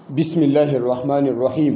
بسم الله الرحمن الرحيم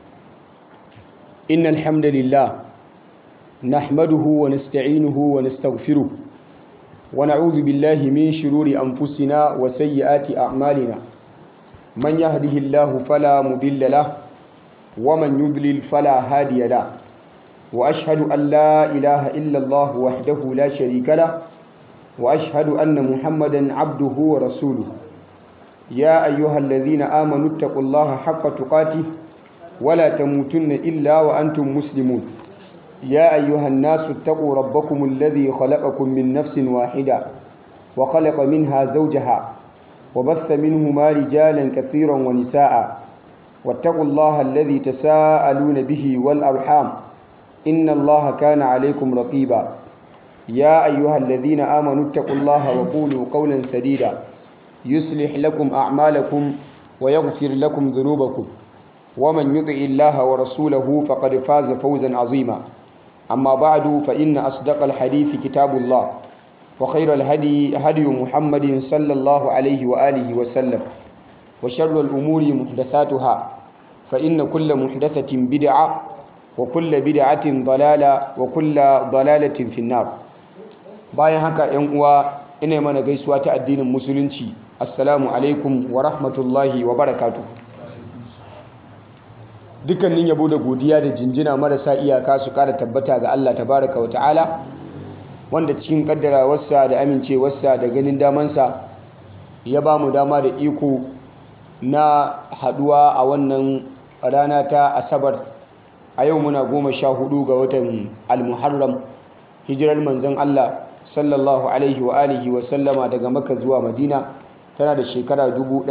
إن الحمد لله نحمده ونستعينه ونستغفره ونعوذ بالله من شرور أنفسنا وسيئات أعمالنا من يهده الله فلا مضل له ومن يضلل فلا هادي له وأشهد أن لا إله إلا الله وحده لا شريك له وأشهد أن محمدا عبده ورسوله يا أيها الذين آمنوا اتقوا الله حق تقاته ولا تموتن إلا وأنتم مسلمون يا أيها الناس اتقوا ربكم الذي خلقكم من نفس واحدة وخلق منها زوجها وبث منهما رجالا كثيرا ونساء واتقوا الله الذي تساءلون به والأرحام إن الله كان عليكم رقيبا يا أيها الذين آمنوا اتقوا الله وقولوا قولا سديدا يصلح لكم أعمالكم ويغفر لكم ذنوبكم ومن يطع الله ورسوله فقد فاز فوزا عظيما أما بعد فإن أصدق الحديث كتاب الله وخير الهدي هدي محمد صلى الله عليه وآله وسلم وشر الأمور محدثاتها فإن كل محدثة بدعة وكل بدعة ضلالة وكل ضلالة في النار bayan haka ‘yan uwa ina mana gaisuwa ta addinin musulunci assalamu alaikum wa rahmatullahi wa barakatu dukkanin yabo da godiya da jinjina marasa iyaka su kara tabbata ga Allah tabaraka wa ta'ala wanda cikin kaddarawarsa da amincewarsa da ganin damansa ya ba mu dama da iko na haduwa a wannan rana ta asabar a yau muna goma sha hudu ga watan almuharram hijirar manzon Allah sallallahu alaihi wa alihi wa sallama daga maka zuwa madina tana da shekara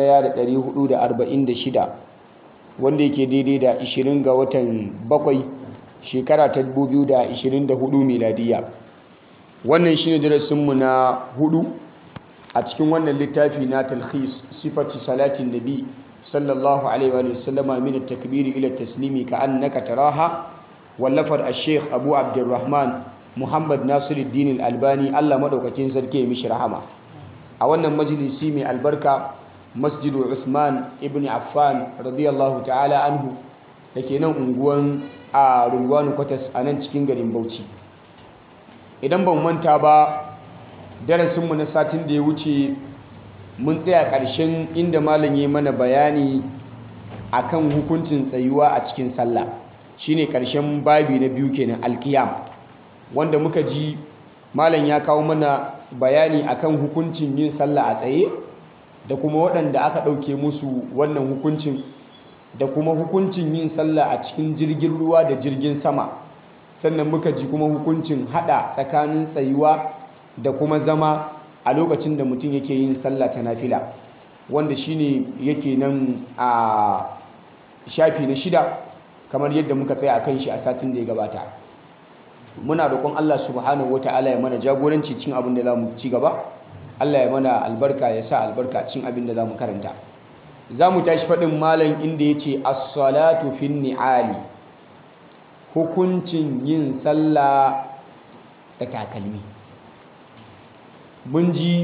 1446 wanda yake daidai da 20 ga watan bakwai shekara ta 2024 miladiya wannan shine darasinmu na hudu a cikin wannan littafi na talhis sifati salatin nabi sallallahu alaihi wa sallama min at-takbiri ila taslimi ka annaka taraha wallafar ash-sheikh abu abdurrahman muhammad nasiruddin albani allah maɗaukakin sarki ya mishi rahama a wannan majalisi mai albarka masjidu usman ibn affan radiyallahu ta'ala anhu da ke nan unguwan a rungwanu kwatas a nan cikin garin bauchi idan ban manta ba darasinmu na satin da ya wuce mun tsaya ƙarshen inda malam ya mana bayani akan hukuncin tsayuwa a cikin sallah shine ƙarshen babi na biyu kenan alkiyam wanda muka ji malam ya kawo mana bayani akan hukuncin yin sallah a tsaye da kuma waɗanda aka ɗauke musu wannan hukuncin da kuma hukuncin yin sallah a cikin jirgin ruwa da jirgin sama sannan muka ji kuma hukuncin haɗa tsakanin tsayuwa da kuma zama a lokacin da mutum yake yin sallah ta nafila wanda shine yake nan a shafi na shida kamar yadda muka tsaya a kan shi a satin da ya gabata muna roƙon Allah subhanahu wata'ala ya mana jagoranci cin abin da zamu ci gaba Allah ya mana albarka ya sa albarka cin abin da zamu karanta zamu tashi faɗin malam inda yace as-salatu fin ni'ali hukuncin yin sallah da takalmi mun ji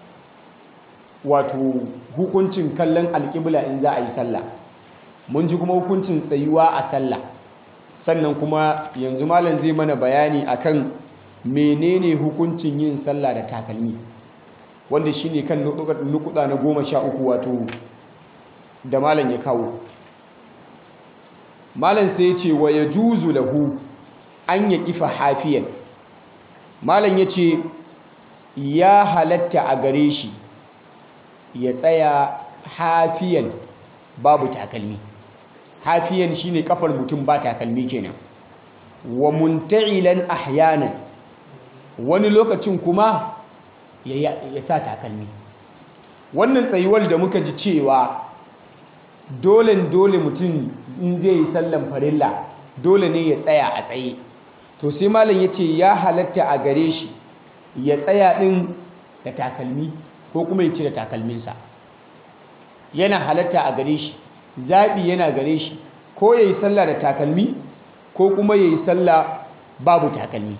wato hukuncin kallon alƙibla in za a yi sallah mun ji kuma hukuncin tsayuwa a sallah sannan kuma yanzu malam zai mana bayani akan menene hukuncin yin sallah da takalmi wanda shine kan nukuda na goma sha uku wato da malam ya kawo malam sai ya ce wa ya juzu lahu an ya kifa hafiyan malam ya ce ya halatta a gare shi ya tsaya hafiyan babu takalmi hafiyan shine kafar mutum ba takalmi kenan wa munta'ilan ahyanan wani lokacin kuma ya sa takalmi wannan tsayuwar da muka ji cewa dole dole mutum in zai yi sallan farilla dole ne ya tsaya a tsaye to sai malam ya ce ya halatta a gare shi ya tsaya ɗin da takalmi ko kuma ya cire takalminsa yana halatta a gare shi zaɓi yana gare shi ko ya yi sallah da takalmi ko kuma ya yi sallah babu takalmi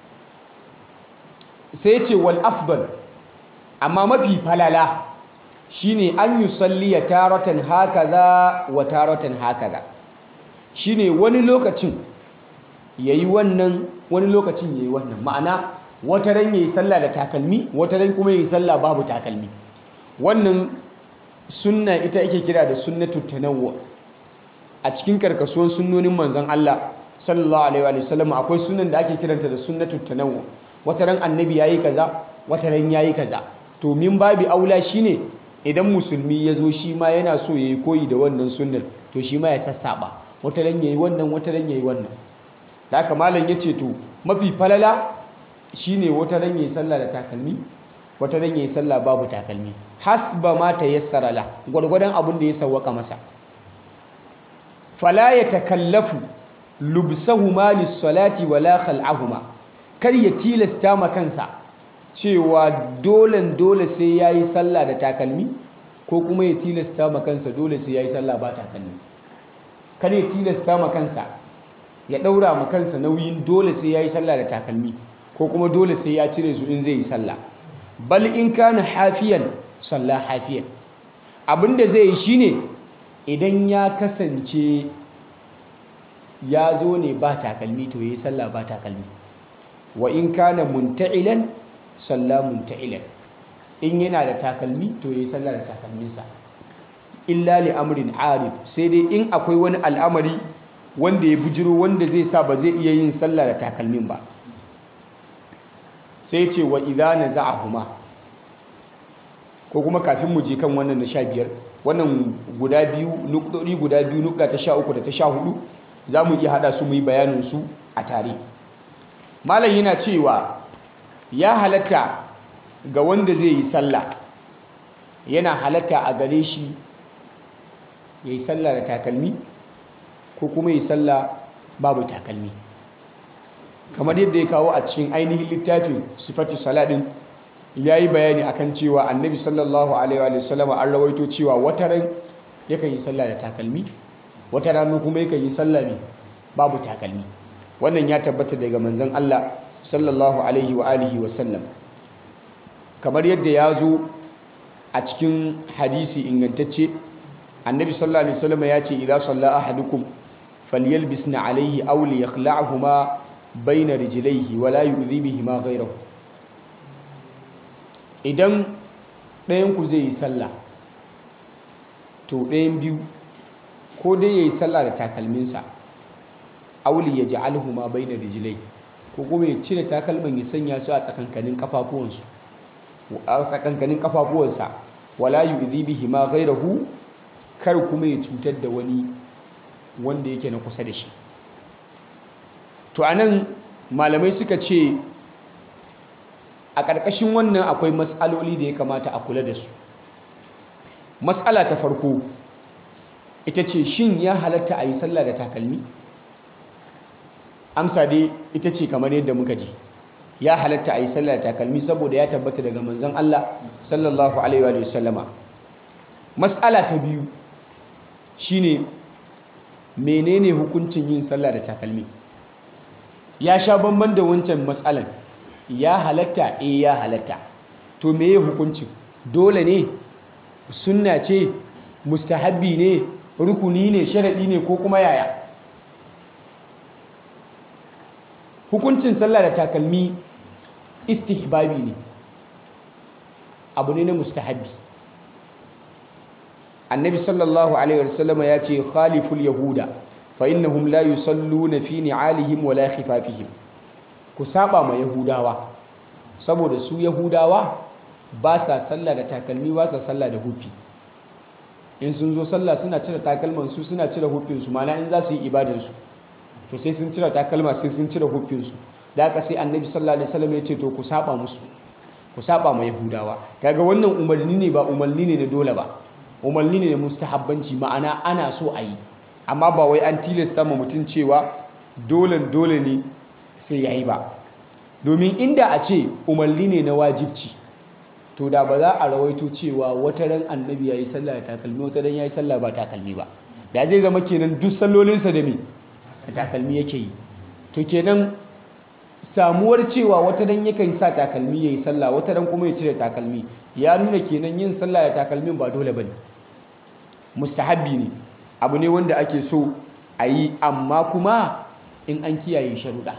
sai ce wal afdal amma mafi falala shine an yusalli ya taratan hakaza wa taratan hakaza shine wani lokacin yayi wannan wani lokacin yayi wannan ma'ana wata ran yayi sallah da takalmi wata ran kuma yayi sallah babu takalmi wannan sunna ita ake kira da sunnatu tanawwu a cikin karkasuwan sunnonin manzon Allah sallallahu alaihi wa sallam akwai sunan da ake kiranta da sunnatu tanawwu wata ran annabi yayi kaza wata ran yayi kaza to min babi aula shine idan musulmi ya zo shi ma yana so yayi koyi da wannan sunnar to shi ma ya sassaba wata ran yayi wannan wata ran yayi wannan da haka malam yace to mafi falala shine wata ran yayi sallah da takalmi wata ran yayi sallah babu takalmi hasba ma tayassara la gwargwadon abin da ya sawwaka masa fala yatakallafu lubsahuma lis-salati wala khal'ahuma kar ya tilasta ma kansa cewa dolen dole sai yayi sallah da takalmi ko kuma ya tilasta ma kansa dole sai yayi sallah ba takalmi kar ya tilasta ma kansa ya daura ma kansa nauyin dole sai yayi sallah da takalmi ko kuma dole sai ya cire su in zai yi sallah bal in kana hafiyan sallah hafiyan abinda zai yi shine idan ya kasance ya zo ne ba takalmi to yayi sallah ba takalmi wa in kana munta'ilan sallah munta'ilan in yana da takalmi to yayi sallah da takalminsa illa li amrin arid sai dai in akwai wani al'amari wanda ya bujiro wanda zai sa ba zai iya yin sallah da takalmin ba sai ce wa idza naza'ahuma ko kuma kafin mu je kan wannan na 15 wannan guda biyu nukdori guda biyu nukda ta 13 da ta 14 zamu iya hada su mu yi bayanin su a tare malam yana cewa ya halatta ga wanda zai yi sallah yana halatta a gare shi yayi sallah da takalmi ko kuma yi sallah babu takalmi kamar yadda ya kawo a cikin ainihin littafin sifatu saladin ya yi bayani akan cewa annabi sallallahu alaihi wa sallam an rawaito cewa wata ran yakan yi sallah da takalmi wata rana kuma yakan yi sallah ne babu takalmi wannan ya tabbata daga manzon Allah sallallahu alaihi wa alihi wa sallam kamar yadda ya zo a cikin hadisi ingantacce annabi sallallahu alaihi wasallam ya ce idza salla ahadukum falyalbisna alaihi aw liyakhla'huma bayna rijlaihi wa la yu'dhi bihima ghayrahu idan ɗayan ku zai yi sallah to ɗayan biyu ko dai yayi sallah da takalminsa aw liyaj'alhuma bayna rijlaihi ko kuma ya cire takalman ya sanya su a tsakankanin kafafuwansu a tsakankanin kafafuwansa wala yu'dhi bihima ghayrahu kar kuma ya cutar da wani wanda yake na kusa da shi to anan malamai suka ce a ƙarƙashin wannan akwai matsaloli da ya kamata a kula da su matsala ta farko ita ce shin ya halatta a yi sallah da takalmi amsa dai ita ce kamar yadda muka ji ya halatta a yi sallah da takalmi saboda ya tabbata daga manzon Allah sallallahu alaihi wa sallama matsala ta biyu shine menene hukuncin yin sallah da takalmi ya sha bamban da wancan matsalan ya halatta eh ya halatta to meye hukuncin dole ne sunna ce mustahabbi ne rukuni ne sharadi ne ko kuma yaya hukuncin sallah da takalmi istihbabi ne abu ne na mustahabbi annabi sallallahu alaihi wasallama ya ce khaliful yahuda fa innahum la yusalluna fi ni'alihim wala khifafihim ku saba ma yahudawa saboda su yahudawa ba sa sallah da takalmi ba sa sallah da hufi in sun zo sallah suna cire takalman su suna cire hufin su mana in za su yi ibadan su to sai sun cire takalma sai sun cire hufin su da haka sai annabi sallallahu alaihi wasallam ya ce to ku saba musu ku saba ma yahudawa kaga wannan umarni ne ba umarni ne na dole ba umarni ne na mustahabbanci ma'ana ana so a yi amma ba wai an tilasta ma mutum cewa dole dole ne sai ya yi ba domin inda a ce umarni ne na wajibci to da ba za a rawaito cewa wata ran annabi ya yi sallah da takalmi wata ran ya yi sallah ba takalmi ba da zai zama kenan duk sallolinsa da me da takalmi yake yi to kenan samuwar cewa wata dan yakan sa takalmi yayi sallah wata dan kuma ya cire takalmi ya nuna kenan yin sallah da takalmin ba dole bane mustahabbi ne abu ne wanda ake so a yi amma kuma in an kiyaye sharuɗa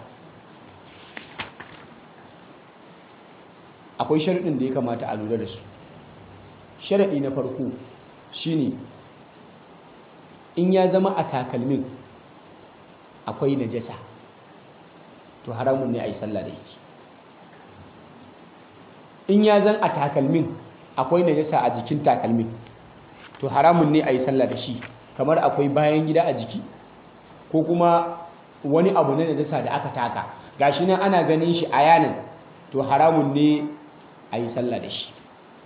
akwai sharuɗin da ya kamata a lura da su sharaɗi na farko shine in ya zama a takalmin akwai najasa to haramun ne a yi sallah da yake in ya zan a takalmin akwai najasa a jikin takalmin to haramun ne a yi sallah da shi kamar akwai bayan gida a jiki ko kuma wani abu na najasa da aka taka gashi nan ana ganin shi a yanin to haramun ne a yi sallah da shi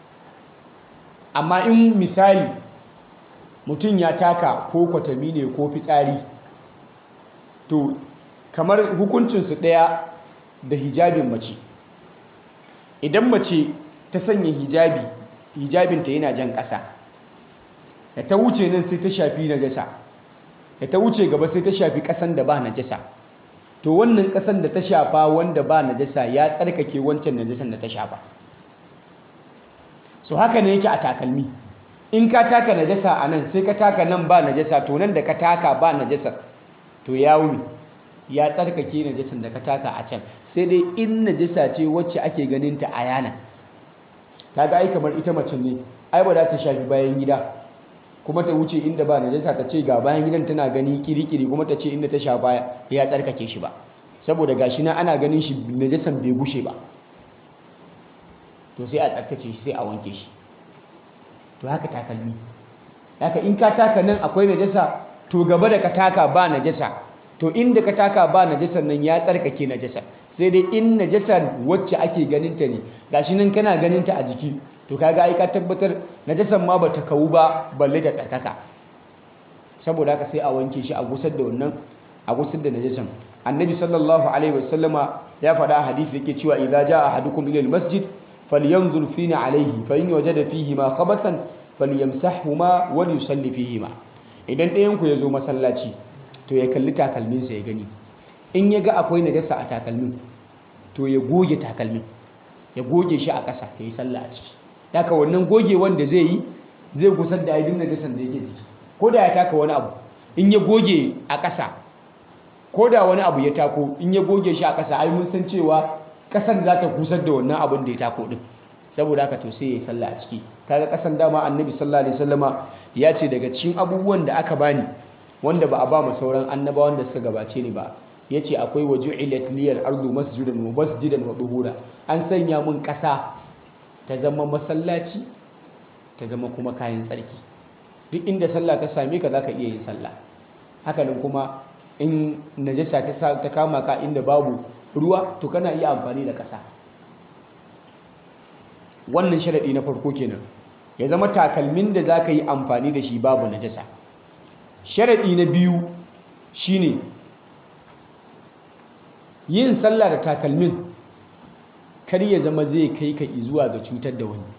amma in misali mutum ya taka ko kwatami ne ko fitsari to kamar hukuncinsu ɗaya da hijabin mace idan mace ta sanya hijabi hijabinta yana jan ƙasa da ta wuce nan sai ta shafi najasa da ta wuce gaba sai ta shafi ƙasan da ba najasa to wannan ƙasan da ta shafa wanda ba najasa ya tsarkake wancan najasan da ta shafa so haka ne yake a takalmi in ka taka najasa a nan sai ka taka nan ba najasa to nan da ka taka ba najasa to ya wuni ya tsarkake najasan da ka taka a can sai dai in najasa ce wacce ake ganin ta a yana kaga ai kamar ita mace ne ai ba za ta shafi bayan gida kuma ta wuce inda ba najasa ta ce ga bayan gidan tana gani kirikiri kuma ta ce inda ta shafa ya tsarkake shi ba saboda gashi na ana ganin shi najasan bai gushe ba to sai a tsarkace shi sai a wanke shi to haka takalmi haka in ka taka nan akwai najasa to gaba da ka taka ba najasa to inda ka taka ba najasan nan ya tsarkake najasa sai dai in najasa wacce ake ganin ta ne gashi nan kana ganin ta a jiki to kaga ai ka tabbatar najasan ma bata kawu ba balle ta tsarkaka saboda haka sai a wanke shi a gusar da wannan a gusar da najasan annabi sallallahu alaihi wasallama ya faɗa a hadisi yake cewa idza jaa ahadukum ila almasjid falyanzur fina alaihi fa in wajada fihi ma khabathan falyamsahhuma wa yusalli fihi ma idan ɗayan ku ya zo masallaci to ya kalli takalminsa ya gani in ya ga akwai najasa a takalmin to ya goge takalmin ya goge shi a ƙasa ya yi sallah a ciki daga wannan goge wanda zai yi zai gusar da aidin najasan da yake jiki ko da ya taka wani abu in ya goge a ƙasa ko da wani abu ya tako in ya goge shi a ƙasa ai mun san cewa ƙasan za ta gusar da wannan abin da ya tako din saboda haka to sai ya yi sallah a ciki kaga ƙasan dama annabi sallallahu alaihi wasallama ya ce daga cikin abubuwan da aka bani wanda ba a ba mu sauran annabawan da suka gabace ni ba yace akwai waju'ilat liyal ardu masjidan wa masjidan wa duhura an sanya mun ƙasa ta zama masallaci ta zama kuma kayan tsarki duk inda sallah ta same ka zaka iya yin sallah haka nan kuma in najasa ta ta kama ka inda babu ruwa to kana iya amfani da ƙasa wannan sharadi na farko kenan ya zama takalmin da zaka yi amfani da shi babu najasa sharaɗi na biyu shine yin sallah da takalmin kar ya zama zai kai ka zuwa ga cutar da wani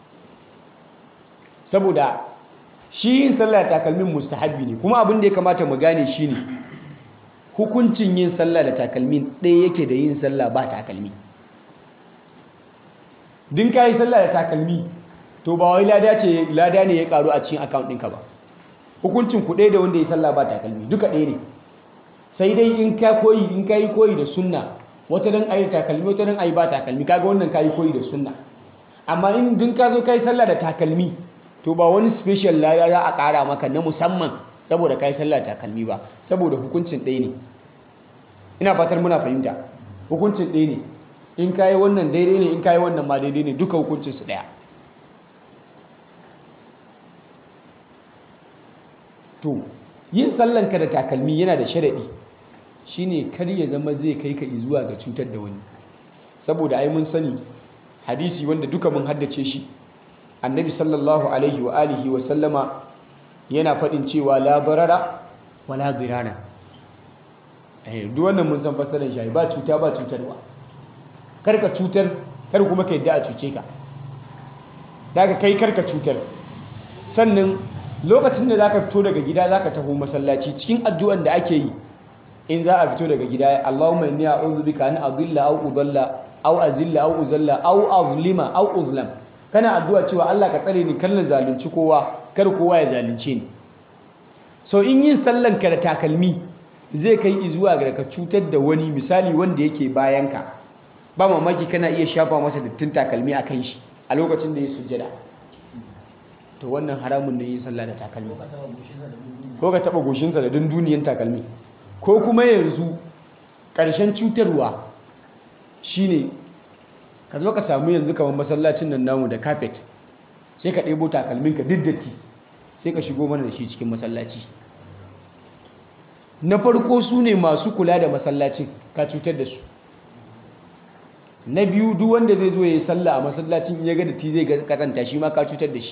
saboda shi yin sallah da takalmin mustahabbi ne kuma abin da ya kamata mu gane shine hukuncin yin sallah da takalmin ɗaya yake da yin sallah ba takalmi din ka yi sallah da takalmi to ba wai lada ce lada ne ya karu a cikin account ɗinka ba hukuncin ku ɗaya da wanda ya sallah ba takalmi duka ɗaya ne sai dai in ka koyi in ka yi koyi da sunna wata dan ayi takalmi wata dan ayi ba takalmi kaga wannan ka yi koyi da sunna amma in din ka zo ka yi sallah da takalmi to ba wani special lada za a ƙara maka na musamman saboda ka yi sallah da takalmi ba saboda hukuncin ɗaya ne ina fatar muna fahimta hukuncin ɗaya ne in ka yi wannan daidai ne in ka yi wannan ma daidai ne duka hukuncinsu ɗaya to yin sallanka da takalmi yana da sharaɗi shine kar ya zama zai kai ka zuwa ga cutar da wani saboda ai mun sani hadisi wanda duka mun haddace shi annabi sallallahu alaihi wa alihi wa sallama yana faɗin cewa la barara wala dirara eh duk wannan mun san fasaran shi ba cuta ba cutarwa kar ka cutar kar kuma ka yadda a cuce ka daga kai kar ka cutar sannan lokacin da zaka fito daga gida zaka taho masallaci cikin addu'an da ake yi in za a fito daga gida Allahumma inni a'udhu bika an adilla aw udalla aw azilla aw uzalla aw azlima aw uzlam kana addu'a cewa Allah ka tsare ni kar na zalunci kowa kar kowa ya zalunce ni so in yin sallan ka da takalmi zai kai zuwa ga ka cutar da wani misali wanda yake bayanka ba mamaki kana iya shafa masa dattin takalmi a kan shi a lokacin da ya sujjada to wannan haramun ne yin sallah da takalmi ko ka taba goshinsa da dunduniyan takalmi ko kuma yanzu ƙarshen cutarwa shine ka zo ka samu yanzu kamar masallacin nan namu da carpet sai ka ɗebo takalminka duk datti sai ka shigo mana da shi cikin masallaci na farko su ne masu kula da masallacin ka cutar da su na biyu duk wanda zai zo ya yi sallah a masallacin ya ga datti zai kazanta shi ma ka cutar da shi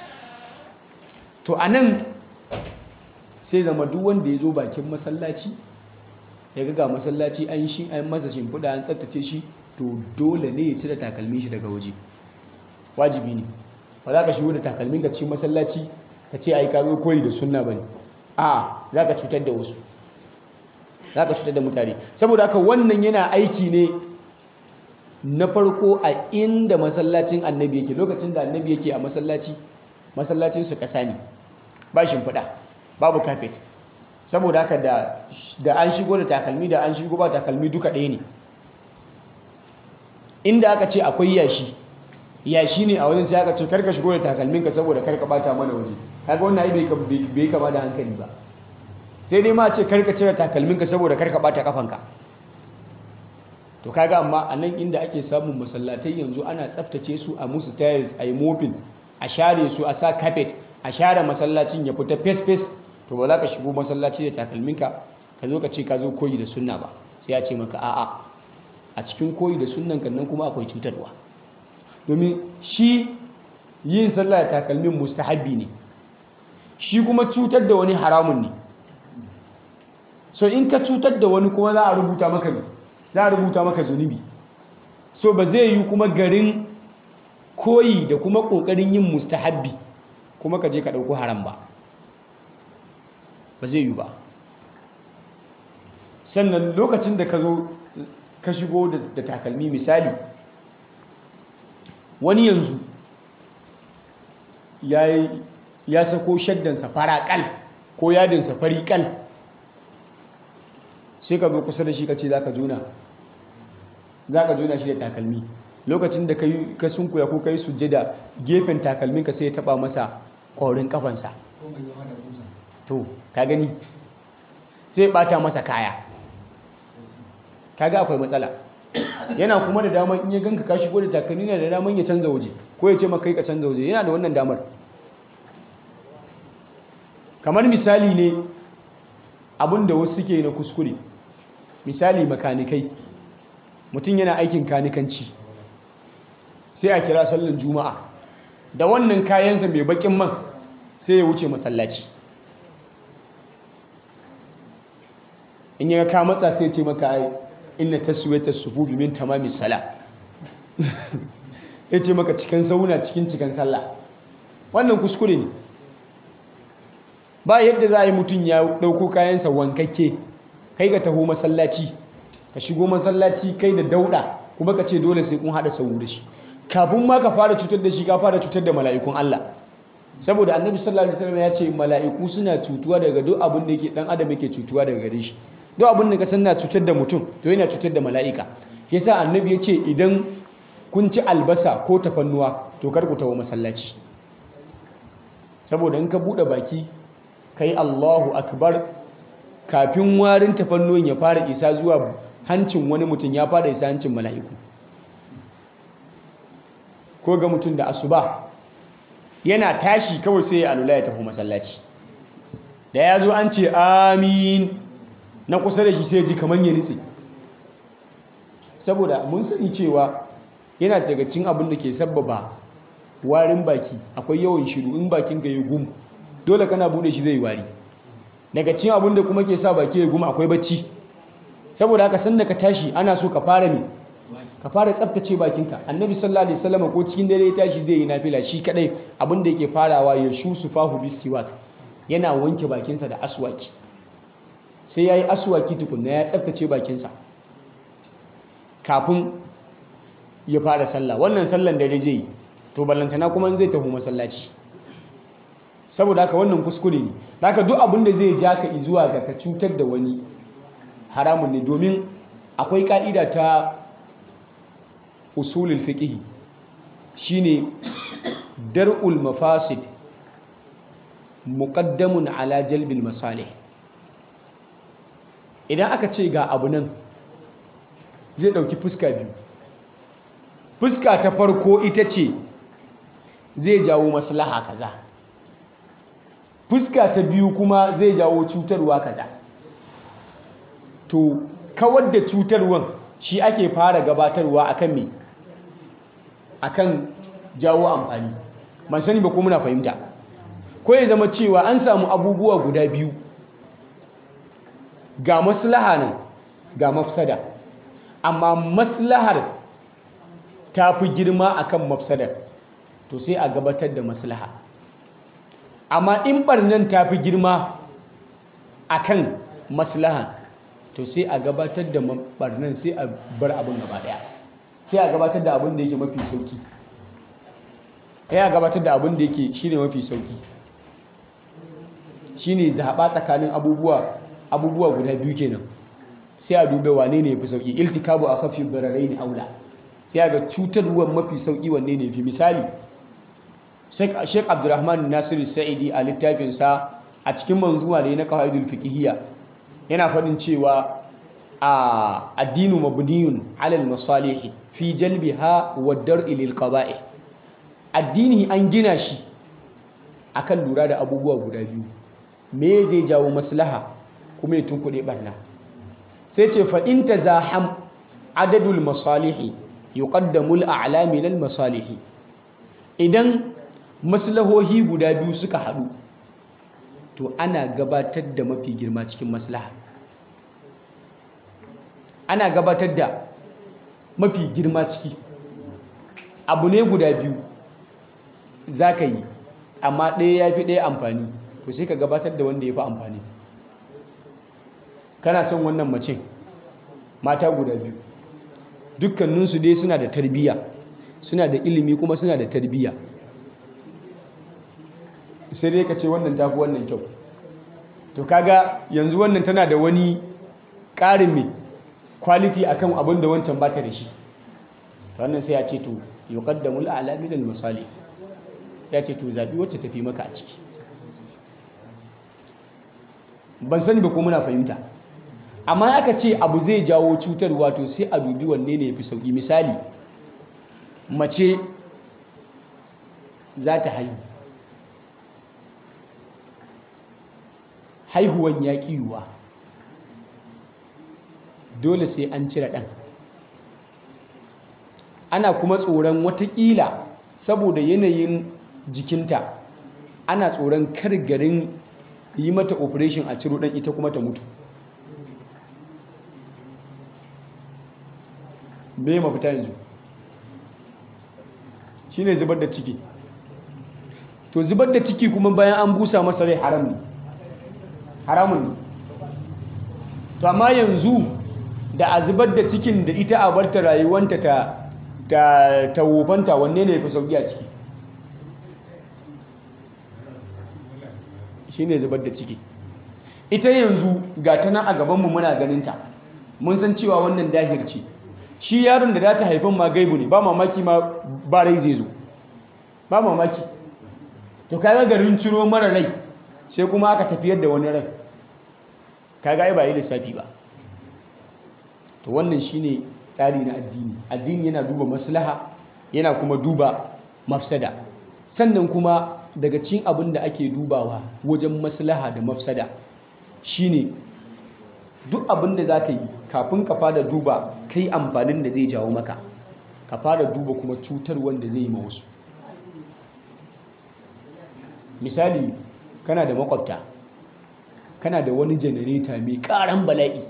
to a nan sai zama duk wanda ya zo bakin masallaci ya ga masallaci an shi an masa shimfiɗa an tsaftace shi to dole ne ya cire takalmin shi daga waje wajibi ne ba za ka shigo da takalmin ka cikin masallaci ka ce ai ka zo koyi da sunna bane a za ka cutar da wasu za ka cutar da mutane saboda haka wannan yana aiki ne na farko a inda masallacin annabi yake lokacin da annabi yake a masallaci masallacin su kasa ne ba shimfiɗa babu kafet saboda haka da an shigo da takalmi da an shigo ba takalmi duka ɗaya ne inda aka ce akwai yashi yashi ne a wajen sai aka ce karka shigo da takalminka saboda karka bata mana waje kaga wannan ai bai kama da hankali ba sai dai ma ce karka cire takalminka saboda karka bata kafanka to kaga amma a nan inda ake samun masallatai yanzu ana tsaftace su a musu tiles a yi mopin a share su a sa carpet a share masallacin ya fita fes fes to ba za ka shigo masallaci da takalminka ka zo ka ce ka zo koyi da sunna ba sai ya ce maka a'a a cikin koyi da sunnan kan nan kuma akwai cutarwa domin shi yin sallah da takalmin mustahabbi ne shi kuma cutar da wani haramun ne so in ka cutar da wani kuma za a rubuta maka ne za a rubuta maka zunubi so ba zai yi kuma garin koyi da kuma ƙoƙarin yin mustahabbi kuma ka je ka ɗauko haram ba ba zai yi ba sannan lokacin da ka zo ka shigo da takalmi misali wani yanzu ya sako shaddansa faraƙal ko yadinsa fariƙal sai ka zo kusa da shi ka ce za ka juna za ka juna shi da takalmi lokacin da ka sunkuya ko ka yi sujjada gefen takalminka sai ya taba masa ƙorin kafansa to ka gani sai bata masa kaya kaga akwai matsala yana kuma da damar in ya ganka ka shigo da takalmi na da damar ya canza waje ko ya ce maka kai ka canza waje yana da wannan damar kamar misali ne abin da wasu suke na kuskure misali makanikai mutum yana aikin kanikanci sai a kira sallan juma'a da wannan kayansa mai bakin man sai ya wuce masallaci in ya ka matsa sai ce maka ai inna taswiyata sufufi min tamamis sala ya ce maka cikin sauna cikin cikin sallah wannan kuskure ne ba yadda za a yi mutum ya ɗauko kayansa wankakke kai ka taho masallaci ka shigo masallaci kai da dauɗa kuma ka ce dole sai kun haɗa sau da shi kafin ma ka fara cutar da shi ka fara cutar da mala'ikun Allah saboda annabi sallallahu alaihi wasallam ya ce mala'iku suna cutuwa daga duk abin da yake dan adam yake cutuwa daga gare shi duk abin da ka san na cutar da mutum to yana cutar da mala'ika yasa annabi ya ce idan kun ci albasa ko tafannuwa to kar ku tawo masallaci saboda in ka bude baki kai Allahu akbar kafin warin tafannuwan ya fara isa zuwa hancin wani mutum ya fara isa hancin mala'iku ko ga mutum da asuba yana tashi kawai sai ya alula ya tafi masallaci da ya zo an ce amin na kusa da shi sai ji kamar ya nitse saboda mun sani cewa yana daga cin abin da ke sabbaba warin baki akwai yawan shiru in bakin ka yi gum dole kana bude shi zai wari daga cin abin da kuma ke sa baki ya gum akwai bacci saboda haka sanda ka tashi ana so ka fara ne ka fara tsaftace bakinka annabi sallallahu alaihi wasallam ko cikin dare ya tashi zai yi nafila shi kadai abin da yake farawa ya shu sufahu bisiwak yana wanke bakinsa da aswaki sai ya yi asuwaki tukunna ya tsaftace bakinsa kafin ya fara sallah wannan sallan da zai yi to ballantana kuma zai tafi masallaci saboda haka wannan kuskure ne haka duk abin da zai ja ka zuwa ga ka cutar da wani haramun ne domin akwai ka'ida ta usulul fiqh shine dar'ul mafasid muqaddamun ala jalbil masalih idan aka ce ga abu nan zai dauki fuska biyu fuska ta farko ita ce zai jawo maslaha kaza fuska ta biyu kuma zai jawo cutarwa kaza to kawar da cutarwan shi ake fara gabatarwa akan me akan jawo amfani ban sani ba ko muna fahimta ko ya zama cewa an samu abubuwa guda biyu ga maslaha nan ga mafsada amma maslahar ta fi girma akan mafsadar to sai a gabatar da maslaha amma in barnan ta fi girma akan maslaha to sai a gabatar da barnan sai a bar abin gaba daya sai a gabatar da abin da yake mafi sauki sai a gabatar da abin da yake shine mafi sauki shine zaɓa tsakanin abubuwa abubuwa guda biyu kenan sai a dube wane ne yafi sauki iltikabu a kafi bararai ne aula sai ga cutarwar mafi sauki wanne ne fi misali Sheikh Abdulrahman Nasiru Sa'idi a littafinsa a cikin manzuwa da ya na qawaidul fiqhiyya yana faɗin cewa a addinu mabniyun alal masalih fi jalbiha wa dar'i lil qaba'ih addini an gina shi akan lura da abubuwa guda biyu me zai jawo maslaha kuma ya tunkuɗe barna sai ce fa in tazaham adadul masalihi yuqaddamu al a'la min al masalihi idan maslahohi guda biyu suka haɗu to ana gabatar da mafi girma cikin maslaha ana gabatar da mafi girma ciki abu ne guda biyu za ka yi amma ɗaya ya fi ɗaya amfani to sai ka gabatar da wanda ya fi amfani kana son wannan mace mata guda biyu dukkaninsu dai suna da tarbiyya suna da ilimi kuma suna da tarbiyya sai dai ka ce wannan tafi wannan kyau to kaga yanzu wannan tana da wani ƙarin mai quality akan abin da wancan bata da shi wannan sai ya ce to yuqaddamul a'la min al-masali ya ce to zabi wacce tafi maka a ciki ban sani ba ko muna fahimta amma aka ce abu zai jawo cutarwa to sai a dubi wanne ne yafi sauki misali mace za ta haihu haihuwan ya yiwuwa dole sai an cire ɗan ana kuma tsoron watakila saboda yanayin jikinta ana tsoron kar garin yi mata operation a ciro ɗan ita kuma ta mutu me mafita yanzu shine zubar da ciki to zubar da ciki kuma bayan an busa masa rai haram ne haramun ne to amma yanzu da a zubar da cikin da ita a barta rayuwanta ta ta ta wofanta wanne ne fi sauki a ciki shine zubar da ciki ita yanzu ga ta nan a gabanmu muna ganinta mun san cewa wannan dahir ce shi yaron da za ta haifan ma gaibu ne ba mamaki ma ba rai zai zo ba mamaki to kaga garin ciro mara rai sai kuma aka tafiyar da wani rai kaga ai ba yi lissafi ba to wannan shine tsari na addini addini yana duba maslaha yana kuma duba mafsada sannan kuma daga cikin abin da ake dubawa wajen maslaha da mafsada shine duk abin da za ka yi kafin ka fara duba kai amfanin da zai jawo maka ka fara duba kuma cutar wanda zai yi ma wasu misali kana da makwabta kana da wani janareta mai karan bala'i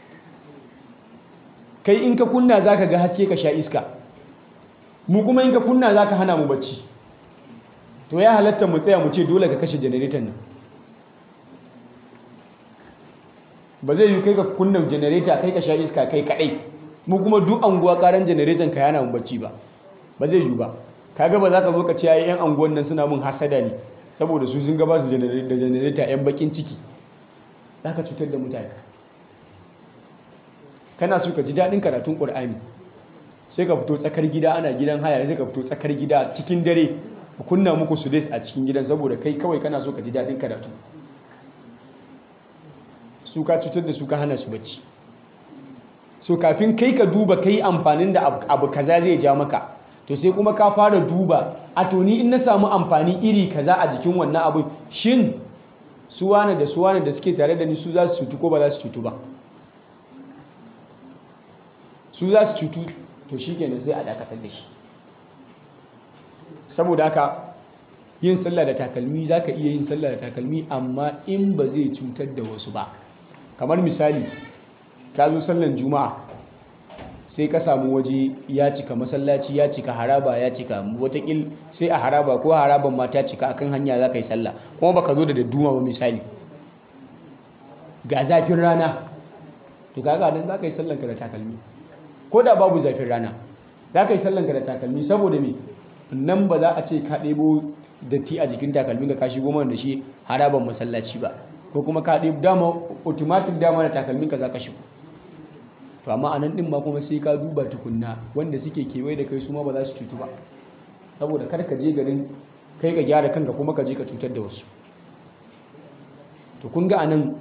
kai in ka kunna za ka ga haske ka sha iska mu kuma in ka kunna za ka hana mu bacci to ya halatta mu tsaya mu ce dole ka kashe janareton nan ba zai yi kai ka kunna janareta kai ka sha iska kai kadai mu kuma duk anguwa karan janareton ka yana mun bacci ba ba zai yi ba kaga ba za ka zo ka ce ai yan anguwan nan suna mun hasada ne saboda su sun gaba su da janareta yan bakin ciki za ka cutar da mutane kana so ka ji daɗin karatun ƙur'ani sai ka fito tsakar gida ana gidan haya sai ka fito tsakar gida cikin dare ku kunna muku su a cikin gidan saboda kai kawai kana so ka ji daɗin karatu su ka cutar da su ka hana su bacci so kafin kai ka duba kai amfanin da abu kaza zai ja maka to sai kuma ka fara duba a to ni in na samu amfani iri kaza a jikin wannan abin shin su wane da su wane da suke tare da ni su za su cutu ko ba za su cutu ba su za su cutu to shi kenan sai a dakatar da shi saboda haka yin sallah da takalmi za ka iya yin sallah da takalmi amma in ba zai cutar da wasu ba kamar misali ka zo sallan juma'a sai ka samu waje ya cika masallaci ya cika haraba ya cika watakil sai a haraba ko haraban ma ta cika akan hanya za ka yi sallah kuma baka zo da dadduma ba misali ga zafin rana to kaga nan za ka yi sallanka da takalmi ko da babu zafin rana za ka yi sallanka da takalmi saboda me nan ba za a ce ka ɗebo datti a jikin takalmin ka kashi goma da shi haraban masallaci ba ko kuma ka ɗebo dama automatic dama da takalmin ka za ka shigo to amma a nan ɗin ma kuma sai ka duba tukunna wanda suke kewaye da kai su ma ba za su cutu ba saboda kar ka je garin kai ka gyara kanka kuma ka je ka cutar da wasu to kun ga anan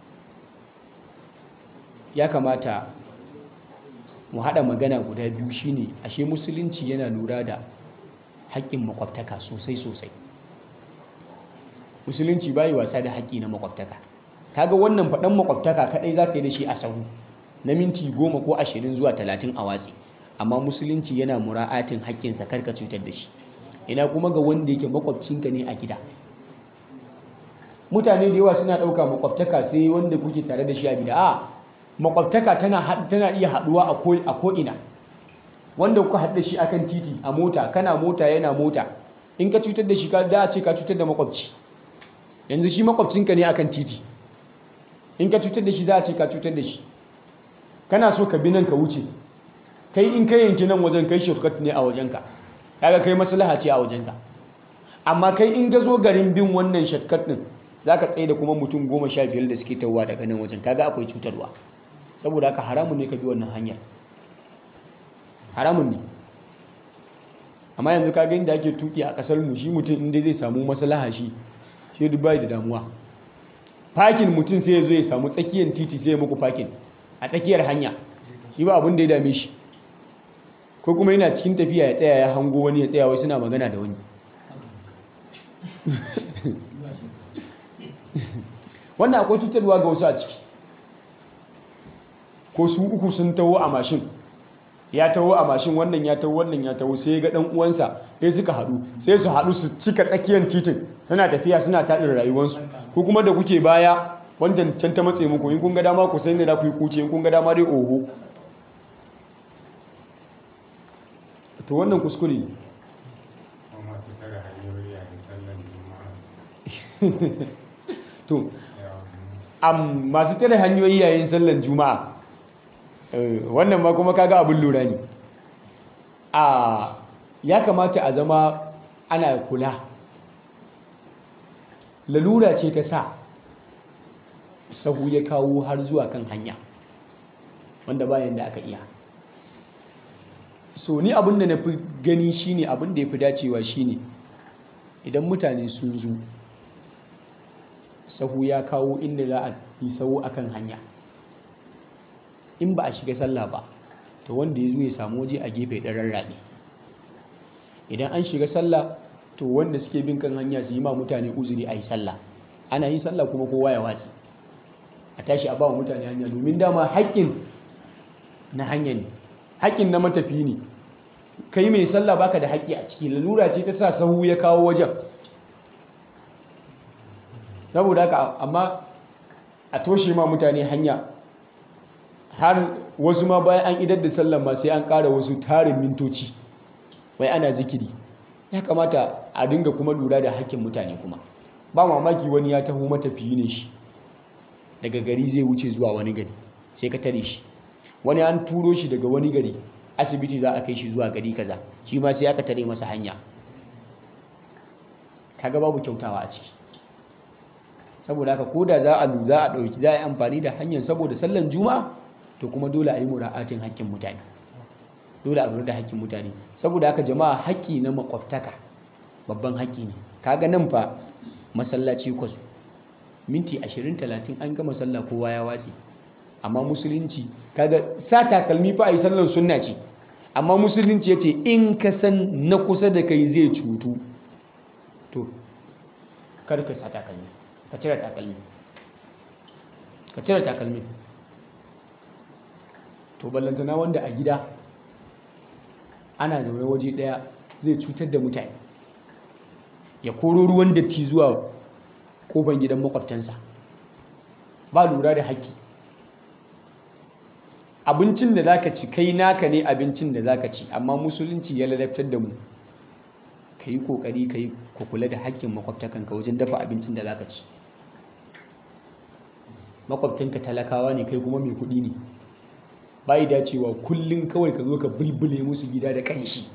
ya kamata mu haɗa magana guda biyu shine ashe musulunci yana lura da haƙƙin makwabtaka sosai sosai musulunci bayi wasa da haƙƙi na makwabtaka kaga wannan faɗan makwabtaka kaɗai za ka yi da shi a sahu na minti goma ko ashirin zuwa talatin a watsi amma musulunci yana mura'atin haƙƙinsa karka cutar da shi ina kuma ga wanda yake makwabcinka ne a gida mutane da yawa suna ɗauka makwabtaka sai wanda kuke tare da shi a gida a makwabtaka tana tana iya haɗuwa a ko'ina wanda kuka haɗu da shi akan titi a mota kana mota yana mota in ka cutar da shi ka da ce ka cutar da makwabci yanzu shi makwabcinka ne akan titi in ka cutar da shi za a ce ka cutar da shi kana so ka bi nan ka wuce kai in ka yanki nan wajen kai shortcut ne a wajenka kaga kai maslaha ce a wajenka amma kai in ga zo garin bin wannan shortcut din zaka tsaye da kuma mutum goma sha biyar da suke tawowa daga nan wajen kaga akwai cutarwa saboda haka haramun ne ka bi wannan hanyar haramun ne amma yanzu kaga inda ake tuki a kasar mu shi mutum inda zai samu maslaha shi shi duk bai da damuwa fakin mutum sai ya zo ya samu tsakiyar titi sai ya muku fakin a tsakiyar hanya shi ba abin da ya dame shi ko kuma yana cikin tafiya ya tsaya ya hango wani ya tsaya wai suna magana da wani wannan akwai cutarwa ga wasu a ciki ko su uku sun taho a mashin ya taho a mashin wannan ya taho wannan ya taho sai ga dan uwansa sai suka haɗu sai su haɗu su cika tsakiyar titin suna tafiya suna taɗin rayuwarsu ko kuma da kuke baya wancan can ta matse muku in kun ga dama ku sai ne da ku yi kuce in kun ga dama dai oho to wannan kuskure ne to am masu tare hanyoyi yayin sallan juma'a wannan ma kuma kaga abin lura ne a ya kamata a zama ana kula lalura ce ta sa sahu ya kawo har zuwa kan hanya wanda bayan da aka iya so ni abin da na fi gani shine abin da ya fi dacewa shine idan mutane sun zo sahu ya kawo inda za a yi sahu akan hanya in ba a shiga sallah ba to wanda ya zo ya samu waje a gefe ɗan rarrabe idan an shiga sallah to wanda suke bin kan hanya su yi ma mutane uzuri a yi sallah ana yin sallah kuma kowa ya watsi a tashi a ba wa mutane hanya domin dama haƙƙin na hanya ne haƙƙin na matafi ne kai mai sallah baka da haƙƙi a ciki lalura ce ta sa sahu ya kawo wajen saboda haka amma a toshe ma mutane hanya har wasu ma bayan an idar da sallan ma sai an ƙara wasu tarin mintoci wai ana zikiri ya kamata a dinga kuma lura da haƙƙin mutane kuma ba mamaki wani ya taho matafiyi ne shi daga gari zai wuce zuwa wani gari sai ka tare shi wani an turo shi daga wani gari asibiti za a kai shi zuwa gari kaza shi ma sai aka tare masa hanya kaga babu kyautawa a ciki saboda haka ko da za a lu za a ɗauki za a yi amfani da hanyar saboda sallan juma'a to kuma dole a yi mura'atin haƙƙin mutane dole a lura da haƙƙin mutane saboda haka jama'a haƙƙi na makwabtaka babban haƙƙi ne kaga nan fa masallaci kwasu minti 20-30 an gama sallah kowa ya watse amma musulunci kaga sa takalmi fa a yi sallan sunna ce amma musulunci ya ce in ka san na kusa da kai zai cutu to kar ka sa takalmi ka cire takalmi ka cire takalmi to ballantana wanda a gida ana zaune waje daya zai cutar da mutane ya koro ruwan datti zuwa kofar gidan makwabtansa ba lura da haƙƙi abincin da zaka ci kai naka ne abincin da zaka ci amma musulunci ya ladabtar da mu ka yi ƙoƙari ka yi kula da haƙƙin makwabtakanka wajen dafa abincin da zaka ci makwabtanka talakawa ne kai kuma mai kuɗi ne bai dacewa kullum kawai ka zo ka bulbule musu gida da kanshi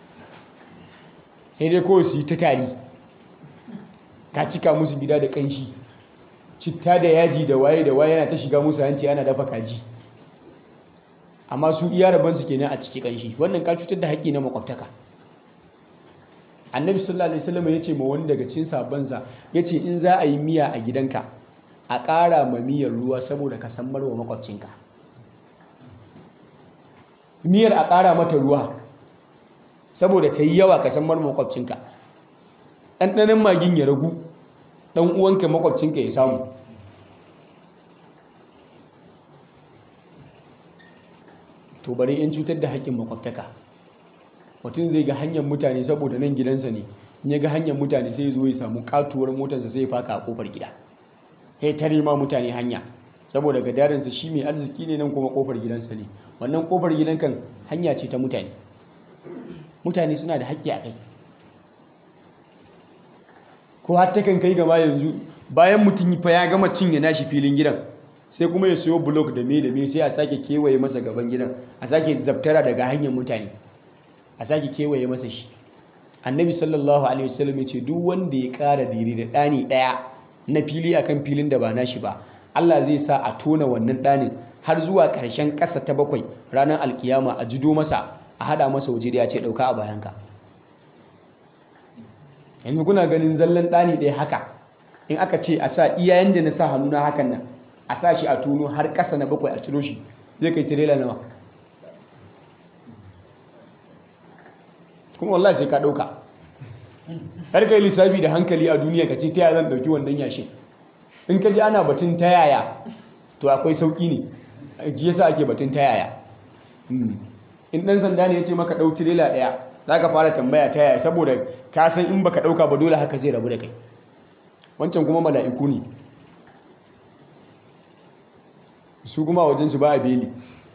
sai dai kawai su yi ta tari ka cika musu gida da kanshi citta da yaji da waye da waye yana ta shiga musu hanci ana dafa kaji amma su iya rabansu kenan a ciki kanshi wannan ka cutar da haƙƙi na makwabtaka annabi sallallahu alaihi wasallam ya ce ma wani daga cikin sabansa ya ce in za a yi miya a gidanka a ƙara ma miyar ruwa saboda ka san marwa makwabcinka miyar a ƙara mata ruwa saboda ta yi yawa ka san marwa makwabcinka ɗanɗanin magin ya ragu ɗan uwanka makwabcinka ya samu to bari in cutar da haƙƙin makwabtaka mutum zai ga hanyar mutane saboda nan gidansa ne in ya ga hanyar mutane sai ya zo ya samu katuwar motarsa sai ya faka a kofar gida sai tare ma mutane hanya saboda gadarinsa shi mai arziki ne nan kuma kofar gidansa ne wannan kofar gidan kan hanya ce ta mutane mutane suna da haƙƙi a kai ko har ta kan kai gama yanzu bayan mutum fa ya gama cinye nashi filin gidan sai kuma ya siyo blok da me da me sai a sake kewaye masa gaban gidan a sake zabtara daga hanyar mutane a sake kewaye masa shi annabi sallallahu alaihi wasallam ya ce duk wanda ya ƙara diri da ɗani ɗaya na fili akan filin da ba nashi ba Allah zai sa a tona wannan ɗanin har zuwa ƙarshen ƙasa ta bakwai ranar alkiyama a jido masa a haɗa masa waje da ya ce ɗauka a bayanka yanzu kuna ganin zallan ɗani ɗaya haka in aka ce a sa iyayen da na sa hannu na hakan nan a sa shi a tono har ƙasa na bakwai a ciro shi zai kai tirela nawa kuma wallahi sai ka ɗauka har kai lissafi da hankali a duniya ka ce ta yaya zan ɗauki wannan yashin in ka ji ana batun ta yaya to akwai sauƙi ne ji yasa ake batun ta yaya in ɗan sanda ne ya ce maka ɗau tirela ɗaya za ka fara tambaya ta yaya saboda ka san in baka ɗauka ba dole haka zai rabu da kai wancan kuma mala'iku ne su kuma wajensu ba a beli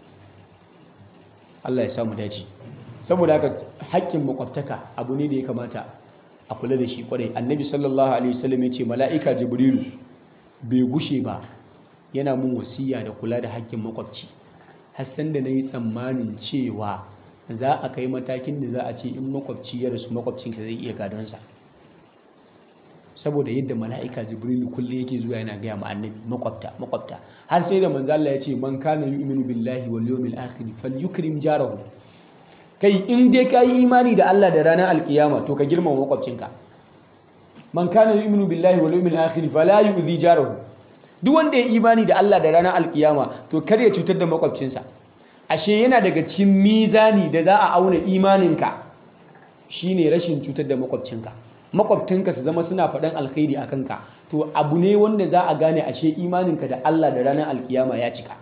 Allah ya samu dace saboda haka haƙƙin makwabtaka abu ne da ya kamata a kula da shi kwarai annabi sallallahu alaihi wasallam ya ce mala'ika jibrilu bai gushe ba yana mun wasiya da kula da haƙƙin makwabci hassan da na yi tsammanin cewa za a kai matakin da za a ce in makwabci ya rasu makwabcinka zai iya gadonsa saboda yadda mala'ika jibrilu kullum yake zuwa yana gaya ma annabi makwabta makwabta har sai da manzo Allah ya ce man kana yu'minu billahi wal yawmil akhir falyukrim jarahu kai in dai ka yi imani da Allah da ranar alkiyama to ka girmama makwabcinka man kana yu'minu billahi wal yawmil akhir fala yu'dhi jarahu duk wanda ya imani da Allah da ranar alkiyama to kar ya cutar da makwabcinsa ashe yana daga cikin mizani da za a auna imaninka shine rashin cutar da makwabcinka makwabtanka su zama suna faɗan alkhairi a kanka to abu ne wanda za a gane ashe imaninka da Allah da ranar alkiyama ya cika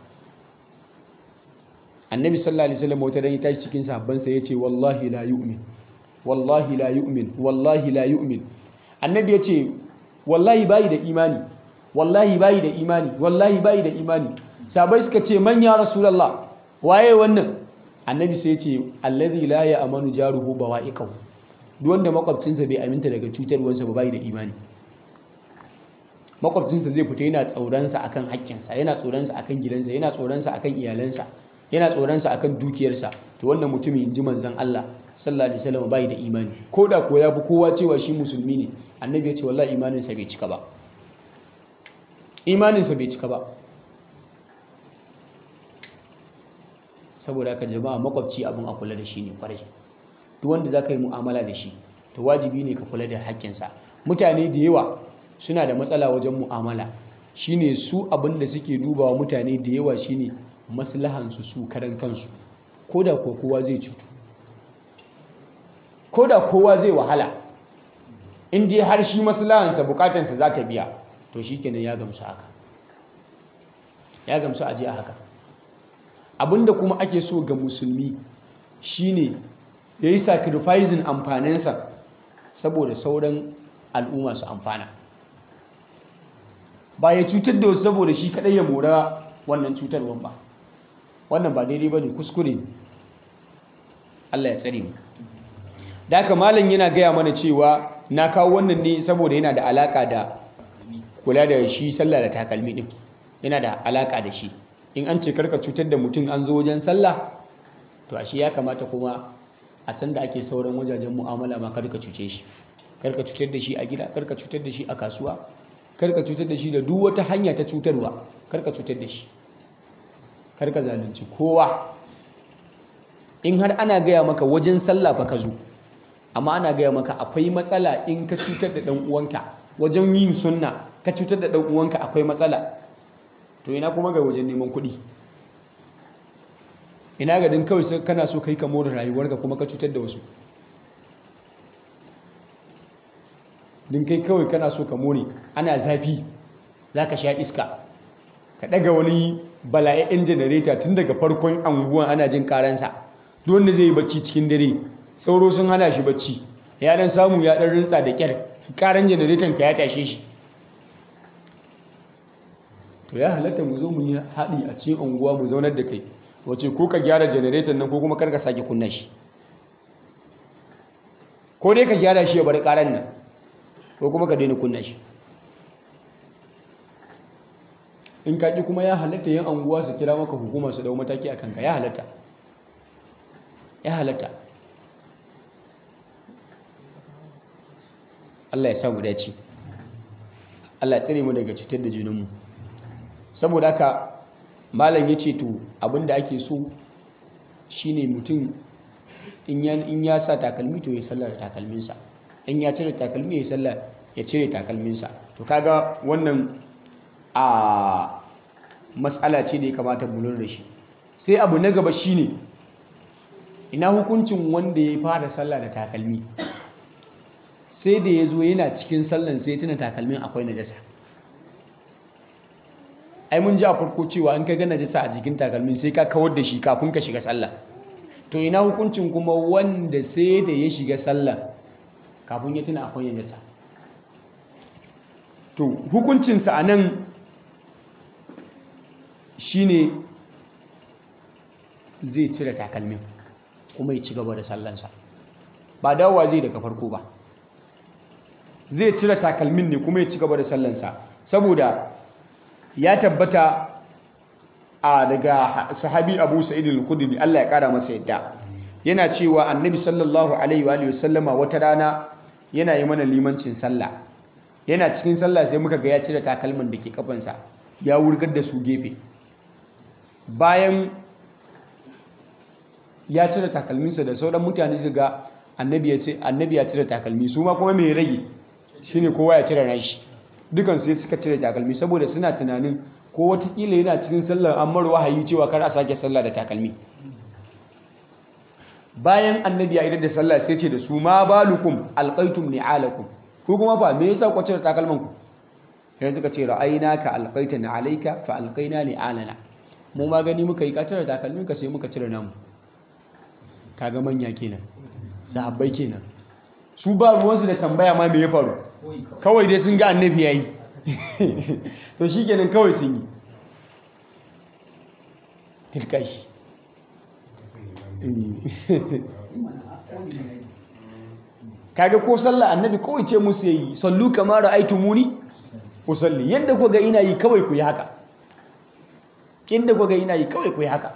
annabi sallallahu alaihi wasallam wata dan ya tashi cikin sahabbansa ya ce wallahi la yu'min wallahi la yu'min wallahi la yu'min annabi ya ce wallahi bayi da imani wallahi bayi da imani wallahi bayi da imani sahabbai suka ce man ya rasulullah waye wannan annabi sai ya ce allazi la ya'manu jaruhu bawa'iqahu duk wanda makwabcinsa bai aminta daga cutarwarsa ba bai da imani makwabcinsa zai fita yana tsoronsa akan haƙƙinsa yana tsoronsa akan gidansa yana tsoronsa akan iyalansa yana tsoronsa akan dukiyarsa to wannan mutumin in ji manzon Allah sallallahu alaihi wasallam bai da imani ko da ko ya fi kowa cewa shi musulmi ne annabi ya ce wallahi imaninsa bai cika ba imaninsa bai cika ba saboda haka jama'a makwabci abin a kula da shi ne kwarai duk wanda za ka yi mu'amala da shi to wajibi ne ka kula da haƙƙinsa mutane da yawa suna da matsala wajen mu'amala shine su abin da suke dubawa mutane da yawa shine maslahansu su karan kansu ko da ko kowa zai cutu ko da kowa zai wahala in dai har shi maslahansa bukatansa za ta biya to shi kenan ya gamsu haka ya gamsu aje a haka abinda kuma ake so ga musulmi shine ya yi sacrificing amfaninsa saboda sauran al'umma su amfana ba ya cutar da wasu saboda shi kadai ya mora wannan cutarwan ba wannan ba daidai ba ne kuskure ne Allah ya tsare mu da haka malam yana gaya mana cewa na kawo wannan ne saboda yana da alaka da kula da shi sallah da takalmi din yana da alaka da shi in an ce karka cutar da mutum an zo wajen sallah to ashe ya kamata kuma a san da ake sauran wajajen mu'amala ma karka cuce shi karka cutar da shi a gida karka cutar da shi a kasuwa karka cutar da shi da duk wata hanya ta cutarwa karka cutar da shi karka zalunci kowa in har ana gaya maka wajen sallah fa ka zo amma ana gaya maka akwai matsala in ka cutar da dan uwanka wajen yin sunna ka cutar da dan uwanka akwai matsala to ina kuma ga wajen neman kuɗi ina ga din kawai kana so kai ka more rayuwarka kuma ka cutar da wasu din kai kawai kana so ka more ana zafi za ka sha iska ka ɗaga wani bala'a'in janareta tun daga farkon anguwan ana jin karansa duk wanda zai yi bacci cikin dare sauro sun hana shi bacci ya dan samu ya dan rinsa da kyar karan janareton ka ya tashe shi to ya halatta mu zo mu yi haɗi a cikin unguwa mu zaunar da kai wace ko ka gyara janareton nan ko kuma karka sake kunna shi ko dai ka gyara shi ya bar karan nan ko kuma ka daina kunna shi in ka ƙi kuma ya halatta yin anguwa su kira maka hukuma su dau mataki a kanka ya halatta ya halatta Allah ya samu dace Allah ya tsare mu daga cutar da junanmu saboda haka malam ya ce to abinda ake so shine mutum in ya sa takalmi to ya sallar takalminsa in ya cire takalmi ya sallar ya cire takalminsa to kaga wannan a matsala ce da ya kamata mu lura da shi sai abu na gaba shine ina hukuncin wanda ya fara sallah da takalmi sai da ya zo yana cikin sallan sai tuna takalmin akwai najasa ai mun ji a farko cewa in ka ga najasa a jikin takalmin sai ka kawar da shi kafin ka shiga sallah to ina hukuncin kuma wanda sai da ya shiga sallah kafin ya tuna akwai najasa to hukuncinsa a nan shine zai cire takalmin kuma ya ci gaba da sallansa ba dawowa zai daga farko ba zai cire takalmin ne kuma ya ci gaba da sallansa saboda ya tabbata a daga sahabi abu sa'id al-khudri Allah ya kara masa yadda yana cewa annabi sallallahu alaihi wa sallama wata rana yana yi mana limancin sallah yana cikin sallah sai muka ga ya cire takalmin da ke kafansa ya wurgar da su gefe bayan ya cire takalminsa da sauran mutane su ga annabi ya ce annabi ya cire takalmi su ma kuma mai rage shine kowa ya cire nashi dukan sai suka cire takalmi saboda suna tunanin ko watakila yana cikin sallar an mar wahayi cewa kar a sake sallah da takalmi bayan annabi ya idar da sallah sai ce da su ma balukum alqaitum ni'alakum ko kuma fa me yasa ku cire takalman ku sai suka ce ra'ayna ka alqaitana alayka fa alqaina ni'alana mu ma gani muka yi ka cire takalmin ka sai muka cire namu kaga manya kenan sahabbai kenan su ba ruwansu da tambaya ma me ya faru kawai dai sun ga annabi yayi to shikenan kawai sun yi tilkashi kaga ko sallah annabi kawai ce musu yayi sallu kama ra'aytumuni usalli yadda kuka ga ina yi kawai ku yi haka inda kuka ga ina yi kawai ku yi haka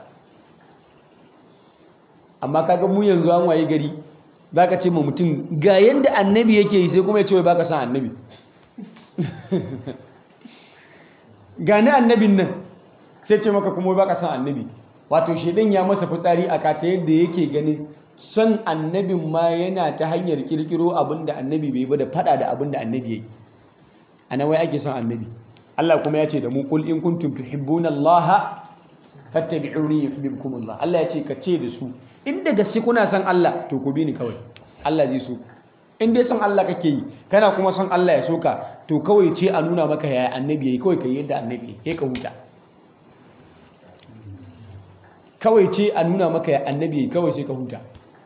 amma kaga mu yanzu an waye gari zaka ce ma mutum ga yanda annabi yake yi sai kuma ya ce wai baka san annabi ga ni annabin nan sai ce maka kuma wai baka san annabi wato shedan ya masa fitsari a kata yadda yake ganin son annabin ma yana ta hanyar kirkiro abin da annabi bai ba da fada da abin da annabi ya yi a nan wai ake son annabi Allah kuma ya ce da mu kul in kuntum tuhibbuna Allah fattabi'uni yuhibbukum Allah Allah ya ce ka ce da su in da gaske kuna son Allah to ku bi ni kawai Allah zai so in dai son Allah kake yi kana kuma son Allah ya soka to kawai ce a nuna maka yaya annabi yayi kawai kai yadda annabi yayi ka huta kawai ce a nuna maka ya annabi yayi kawai sai ka huta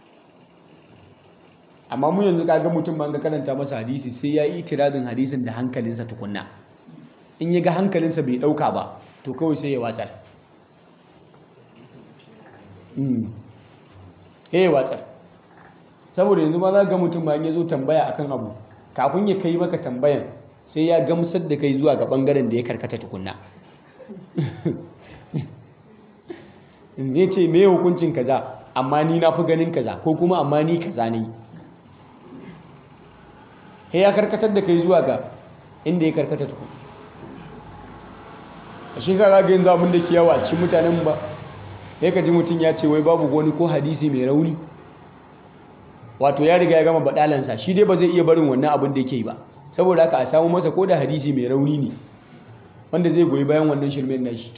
amma mu yanzu kaga mutum ma ga karanta masa hadisi sai ya yi itirazin hadisin da hankalinsa tukunna in ya ga hankalinsa bai dauka ba to kawai sai ya watsar ya watsar saboda yanzu ma za ga mutum ma ya zo tambaya akan abu kafin ya kai maka tambayan sai ya gamsar da kai zuwa ga bangaren da ya karkata tukunna zai ce me hukuncin kaza amma ni na fi ganin kaza ko kuma amma ni kaza ne he ya karkatar da kai zuwa ga inda ya karkata tukun a shi kaga ga yanzu abin da ke yawa a cikin mutanen ba ya ka ji mutum ya ce wai babu wani ko hadisi mai rauni wato ya riga ya gama baɗalansa shi dai ba zai iya barin wannan abin da yake yi ba saboda haka a samu masa ko da hadisi mai rauni ne wanda zai goyi bayan wannan shirmen nashi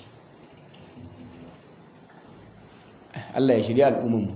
Allah ya shirya al'ummanmu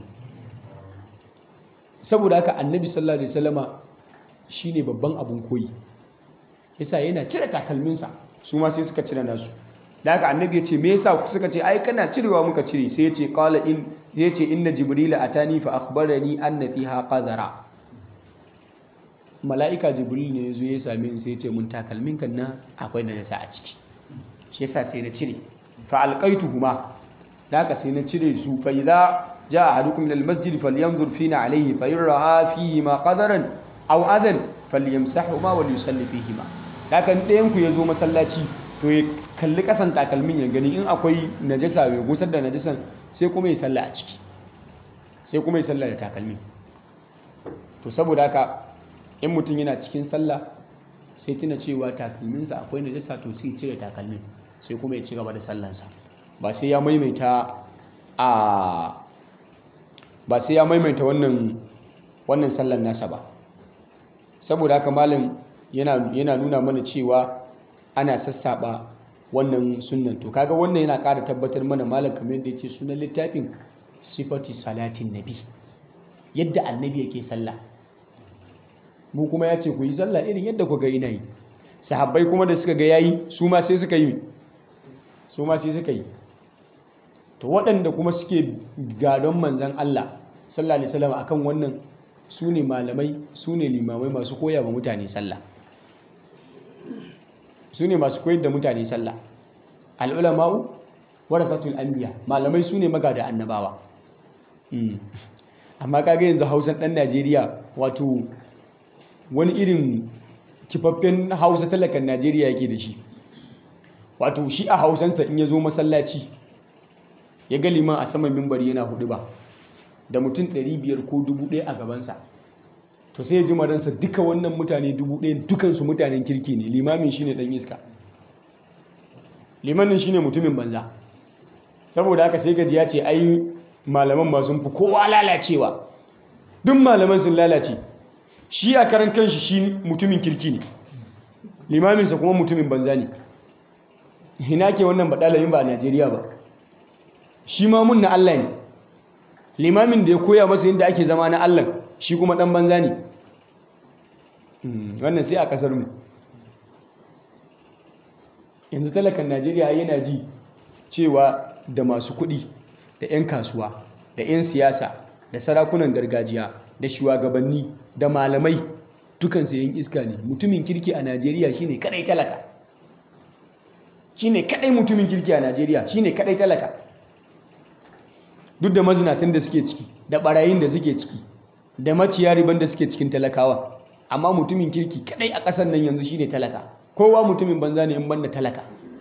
saboda haka annabi sallallahu alaihi wasallama shine babban abun koyi yasa yana cire takalminsa su ma sai suka cire nasu da haka annabi ya ce me yasa suka ce ai kana cirewa muka cire sai ya ce qala in ya ce inna jibrila atani fa akhbarani anna fiha qadara mala'ika jibril ne yazo ya same ni sai ya ce mun takalmin kan nan akwai najasa a ciki shi yasa sai na cire fa alqaituhuma da haka sai na cire su fa idza jaa ahadukum ila almasjid falyanzur fina alayhi fa in ra'a fihi ma qadaran aw adan falyamsahuma wa yusalli fihi ma da haka ɗayan ku yazo masallaci to ya kalli kasan takalmin ya gani in akwai najasa bai gusar da najasan sai kuma ya salla a ciki sai kuma ya salla da takalmin to saboda haka in mutum yana cikin sallah sai tuna cewa takalminsa akwai najasa to sai cire takalmin sai kuma ya ci gaba da sallansa ba sai ya maimaita a ba sai ya maimaita wannan wannan sallan nasa ba saboda haka malam yana yana nuna mana cewa ana sassaba wannan sunnan to kaga wannan yana ƙara tabbatar mana malam kamar yadda yake sunan littafin sifati salatin nabi yadda annabi yake sallah mu kuma ya ce ku yi sallah irin yadda ku ga ina yi sahabbai kuma da suka ga yayi su ma sai suka yi su ma sai suka yi to waɗanda kuma suke gadon manzan Allah sallallahu alaihi wasallam akan wannan su ne malamai su ne limamai masu koya wa mutane sallah su ne masu koyar da mutane sallah al'ulama'u warasatul anbiya malamai su ne magada annabawa amma kaga yanzu hausan ɗan najeriya wato wani irin kifaffen hausa talakan najeriya yake da shi wato shi a hausansa in ya zo masallaci ya ga liman a saman mimbari yana hudu ba da mutum 500 ko 1000 a gabansa to sai ya ji maransa duka wannan mutane 1000 dukansu mutanen kirki ne limamin shine dan iska limanin shine mutumin banza saboda haka sai gaji ya ce ai malaman ma sun fi kowa lalacewa duk malaman sun lalace shi a karan kanshi shi mutumin kirki ne limaminsa kuma mutumin banza ne ina ke wannan baɗalayin ba a najeriya ba shi ma mun na allah ne limamin da ya koya masa yadda ake zama na allah shi kuma ɗan banza ne wannan sai a ƙasar mu yanzu talakan najeriya yana ji cewa da masu kuɗi da 'yan kasuwa da 'yan siyasa da sarakunan gargajiya da shugabanni da malamai dukansu yin iska ne mutumin kirki a najeriya shine kadai talaka shine kadai mutumin kirki a najeriya shine kadai talaka duk da mazinatan da suke ciki da barayin da suke ciki da maciya riban da suke cikin talakawa amma mutumin kirki kadai a ƙasar nan yanzu shine talaka kowa mutumin banza ne in banda talaka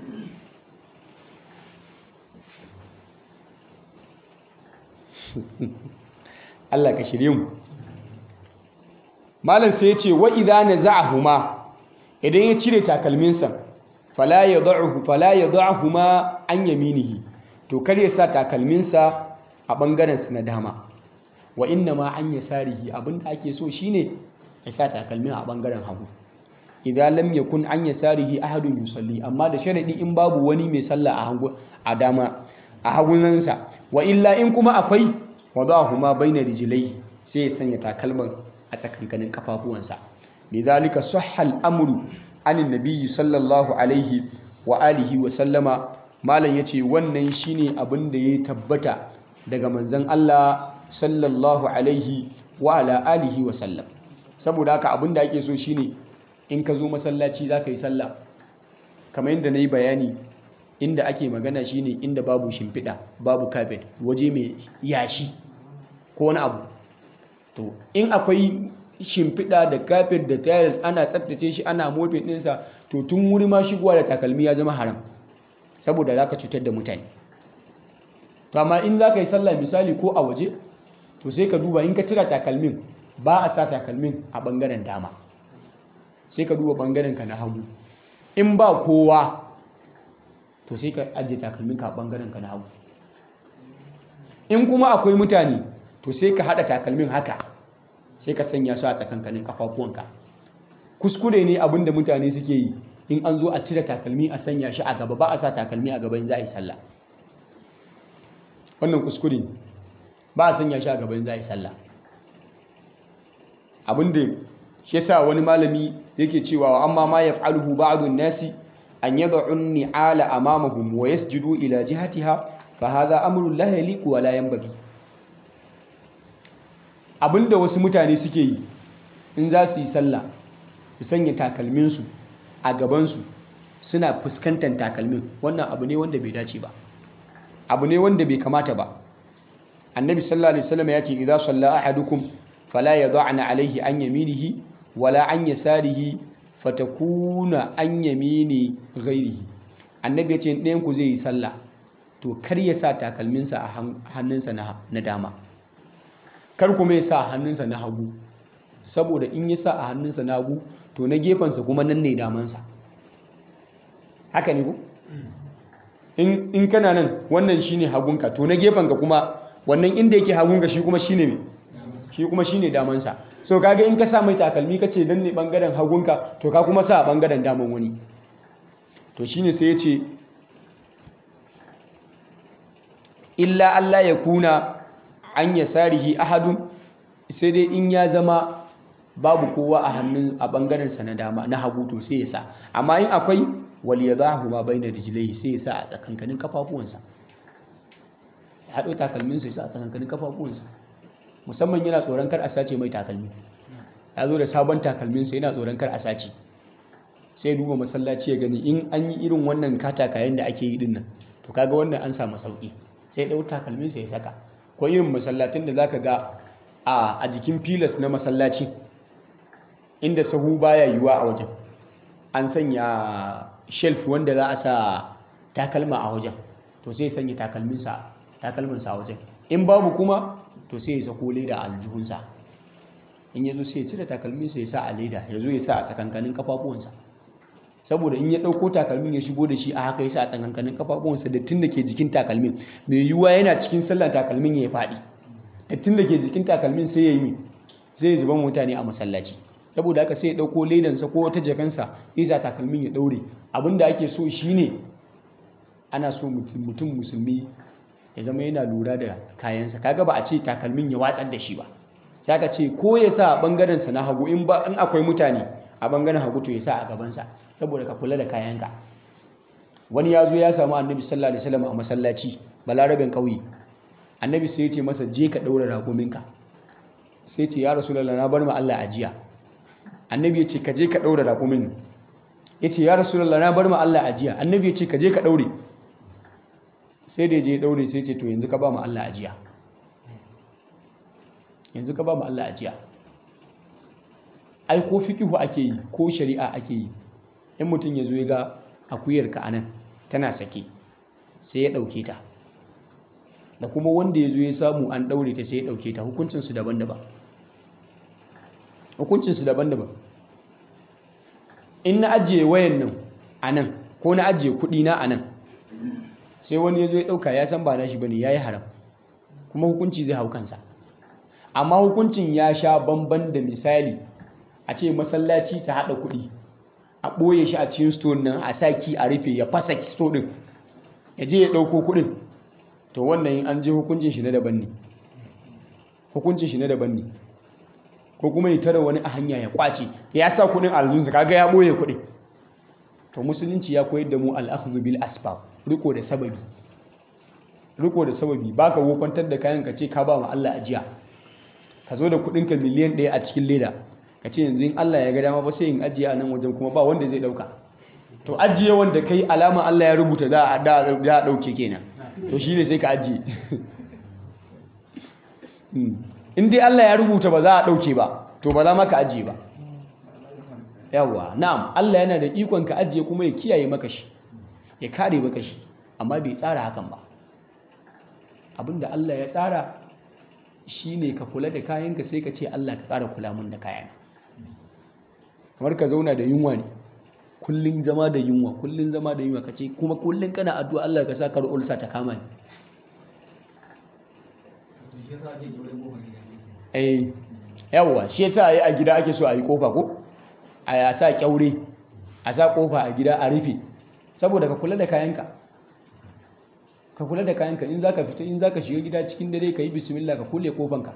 Allah ka shirye mu malam sai ya ce wa idza naza'ahuma idan ya cire takalminsa fala yad'uhu fala yad'uhuma an yaminihi to kar ya sa takalminsa a bangaren sa na dama wa inna ma an yasarihi abinda ake so shine ya sa takalmin a bangaren hagu idan lam yakun an yasarihi ahadun yusalli amma da sharadi in babu wani mai sallah a hagu a dama a hagunansa wa illa in kuma akwai wadahuma baina rijlaihi sai ya sanya takalman a tsakankanin kafafuwansa lidhalika sahha al-amru anin nabiyyi sallallahu alaihi wa alihi wa sallama malam yace wannan shine abin da ya tabbata daga manzon Allah sallallahu alaihi wa ala alihi wa sallam saboda haka abin da ake so shine in ka zo masallaci za ka yi sallah kamar yadda na yi bayani inda ake magana shine inda babu shimfiɗa babu kafet waje mai yashi ko wani abu to in akwai shimfiɗa da kafet da tiles ana tsaftace shi ana mofin ɗinsa to tun wuri ma shigowa da takalmi ya zama haram saboda za ka cutar da mutane to amma in za ka yi sallah misali ko a waje to sai ka duba in ka cira takalmin ba a sa takalmin a ɓangaren dama sai ka duba ɓangaren ka na hagu in ba kowa to sai ka ajiye takalmin ka a ɓangaren ka na hagu in kuma akwai mutane to sai ka haɗa takalmin haka sai ka sanya su a tsakankanin kafafuwanka kuskure ne abin da mutane suke yi in an zo a cire takalmi a sanya shi a gaba ba a sa takalmi a gaba in za a yi sallah wannan kuskure ne ba a sanya shi a gaba in za a yi sallah abin da shi yasa wani malami yake cewa amma ma yaf'aluhu ba'dun nasi an yad'u an-ni'ala amamahum wa yasjudu ila jihatiha fa hadha amrun la yaliqu wa la yanbaghi abinda wasu mutane suke yi in za su yi sallah su sanya takalminsu a gabansu suna fuskantar takalmin wannan abu ne wanda bai dace ba abu ne wanda bai kamata ba annabi sallallahu alaihi wasallam ya ce idza salla ahadukum fala yad'ana alaihi an yaminihi wala an yasarihi fatakuna an yamini ghairihi annabi ya ce ɗayan ku zai yi sallah to kar ya sa takalminsa a hannunsa na dama kar kuma ya sa hannunsa na hagu saboda in ya sa a hannunsa na hagu to na gefensa kuma nan ne damansa haka ne ku in kana nan wannan shine hagunka to na gefenka kuma wannan inda yake hagunka shi kuma shine me shi kuma shine damansa so kaga in ka sa mai takalmi kace dan ne bangaren hagunka to ka kuma sa a bangaren daman wani to shine sai ya ce illa Allah ya kuna an yasarihi ahadun sai dai in ya zama babu kowa a hannun a bangaren sa na dama na hagu to sai ya sa amma in akwai wal yadahu ma baina rijlaihi sai ya sa a tsakankanin kafafuwansa ya hado takalmin sa ya sa a tsakankanin kafafuwansa musamman yana tsoron kar a sace mai takalmi ya zo da sabon takalmin sa yana tsoron kar a sace sai duba masallaci ya gani in an yi irin wannan katakayen da ake yi dinnan to kaga wannan an samu sauki sai ɗau takalmin sa ya saka ko irin masallatin da zaka ga a a jikin filas na masallaci inda sahu baya yiwa a wajen an sanya shelf wanda za a sa takalma a wajen to sai sanya takalminsa takalminsa a wajen in babu kuma to sai ya sako leda a aljihunsa in ya zo sai ya cire takalminsa ya sa a leda ya zo ya sa a tsakankanin kafafuwansa saboda in ya ɗauko takalmin ya shigo da shi a haka ya sa a tsakankanin kafafuwansa dattin da ke jikin takalmin mai yiwuwa yana cikin sallan takalmin ya faɗi dattin da ke jikin takalmin sai ya yi sai ya zuba mutane a masallaci saboda haka sai ya ɗauko ledansa ko wata jakansa ya sa takalmin ya ɗaure abin da ake so shine ana so mutum musulmi ya zama yana lura da kayansa kaga ba a ce takalmin ya watsar da shi ba sai aka ce ko ya sa a ɓangarensa na hagu in ba in akwai mutane a ɓangaren hagu to ya sa a gabansa saboda ka kula da kayanka wani ya zo ya samu annabi sallallahu alaihi wasallam a masallaci balarabin ƙauye annabi sai ya ce masa je ka ɗaura raƙuminka sai ce ya rasulullah na bar ma Allah ajiya annabi ya ce ka je ka ɗaura raƙumin ya ce ya rasulullah na bar ma Allah ajiya annabi ya ce ka je ka ɗaure sai da ya je ya ɗaure sai ce to yanzu ka ba mu Allah ajiya yanzu ka ba mu Allah ajiya ai ko fikihu ake yi ko shari'a ake yi in mutum ya zo ya ga akuyarka a nan tana sake sai ya ɗauke ta da kuma wanda ya zo ya samu an ɗaure ta sai ya ɗauke ta hukuncinsu daban-daban hukuncinsu daban-daban in na ajiye wayan nan a nan ko na ajiye kuɗi na a nan sai wani ya zo ya ɗauka ya san ba na shi ba ne ya yi haram kuma hukunci zai hau kansa amma hukuncin ya sha bamban da misali a ce masallaci ta haɗa kuɗi a ɓoye shi a cikin store nan a sa ki a rufe ya fasa store ɗin ya je ya ɗauko kuɗin to wannan in an je hukuncin shi na daban ne hukuncin shi na daban ne ko kuma ya tara wani a hanya ya kwace ya sa kuɗin aljunsa kaga ya ɓoye kuɗin to musulunci ya koyar da mu al'akhdhu bil asbab riko da sababi riko da sababi baka wofantar da kayan ka ce ka ba ma Allah ajiya ka zo da kuɗin ka miliyan ɗaya a cikin leda ka ce yanzu in Allah ya ga dama ba sai in ajiye a nan wajen kuma ba wanda zai ɗauka to ajiye wanda kai alama Allah ya rubuta za a ɗauke kenan to shi ne sai ka ajiye in dai Allah ya rubuta ba za a ɗauke ba to ba za ma ka ajiye ba yawa na'am Allah yana da ikon ka ajiye kuma ya kiyaye maka shi ya kare maka shi amma bai tsara hakan ba abinda Allah ya tsara shine ka kula da kayanka sai ka ce Allah ka ƙara kula mun da kayana kamar ka zauna da yunwa ne kullun zama da yunwa kullun zama da yunwa ka ce kuma kullun kana addu'a Allah ka sa kar ulsa ta kama ni eh yawa shi yasa yi a gida ake so a yi kofa ko a ya sa kyaure a sa kofa a gida a rufe saboda ka kula da kayanka ka kula da kayanka in zaka fita in zaka shiga gida cikin dare ka yi bismillah ka kulle kofanka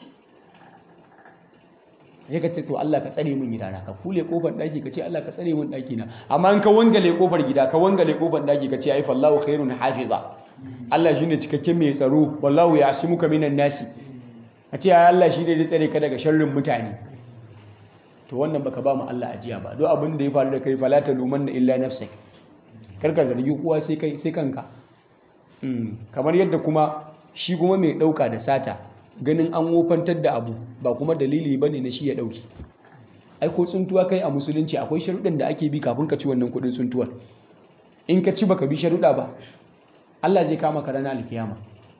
sai ka ce to Allah ka tsare min gidana ka kulle kofar daki ka ce Allah ka tsare min daki na amma in ka wangale kofar gida ka wangale kofar daki ka ce ai fallahu khairun hafiza Allah shine cikakken mai tsaro wallahu ya'simuka minan nasi a ce ai Allah shi ne zai tsare ka daga sharrin mutane to wannan baka ba mu Allah ajiya ba duk abin da ya faru da kai fala ta luman da illa nafsik karka zargi kowa sai kai sai kanka kamar yadda kuma shi kuma mai dauka da sata ganin an wofantar da abu ba kuma dalili bane na shi ya dauki ai ko tsuntuwa kai a musulunci akwai sharuɗan da ake bi kafin ka ci wannan kuɗin tsuntuwar in ka ci baka bi sharuɗa ba Allah zai kama ka ranar alkiyama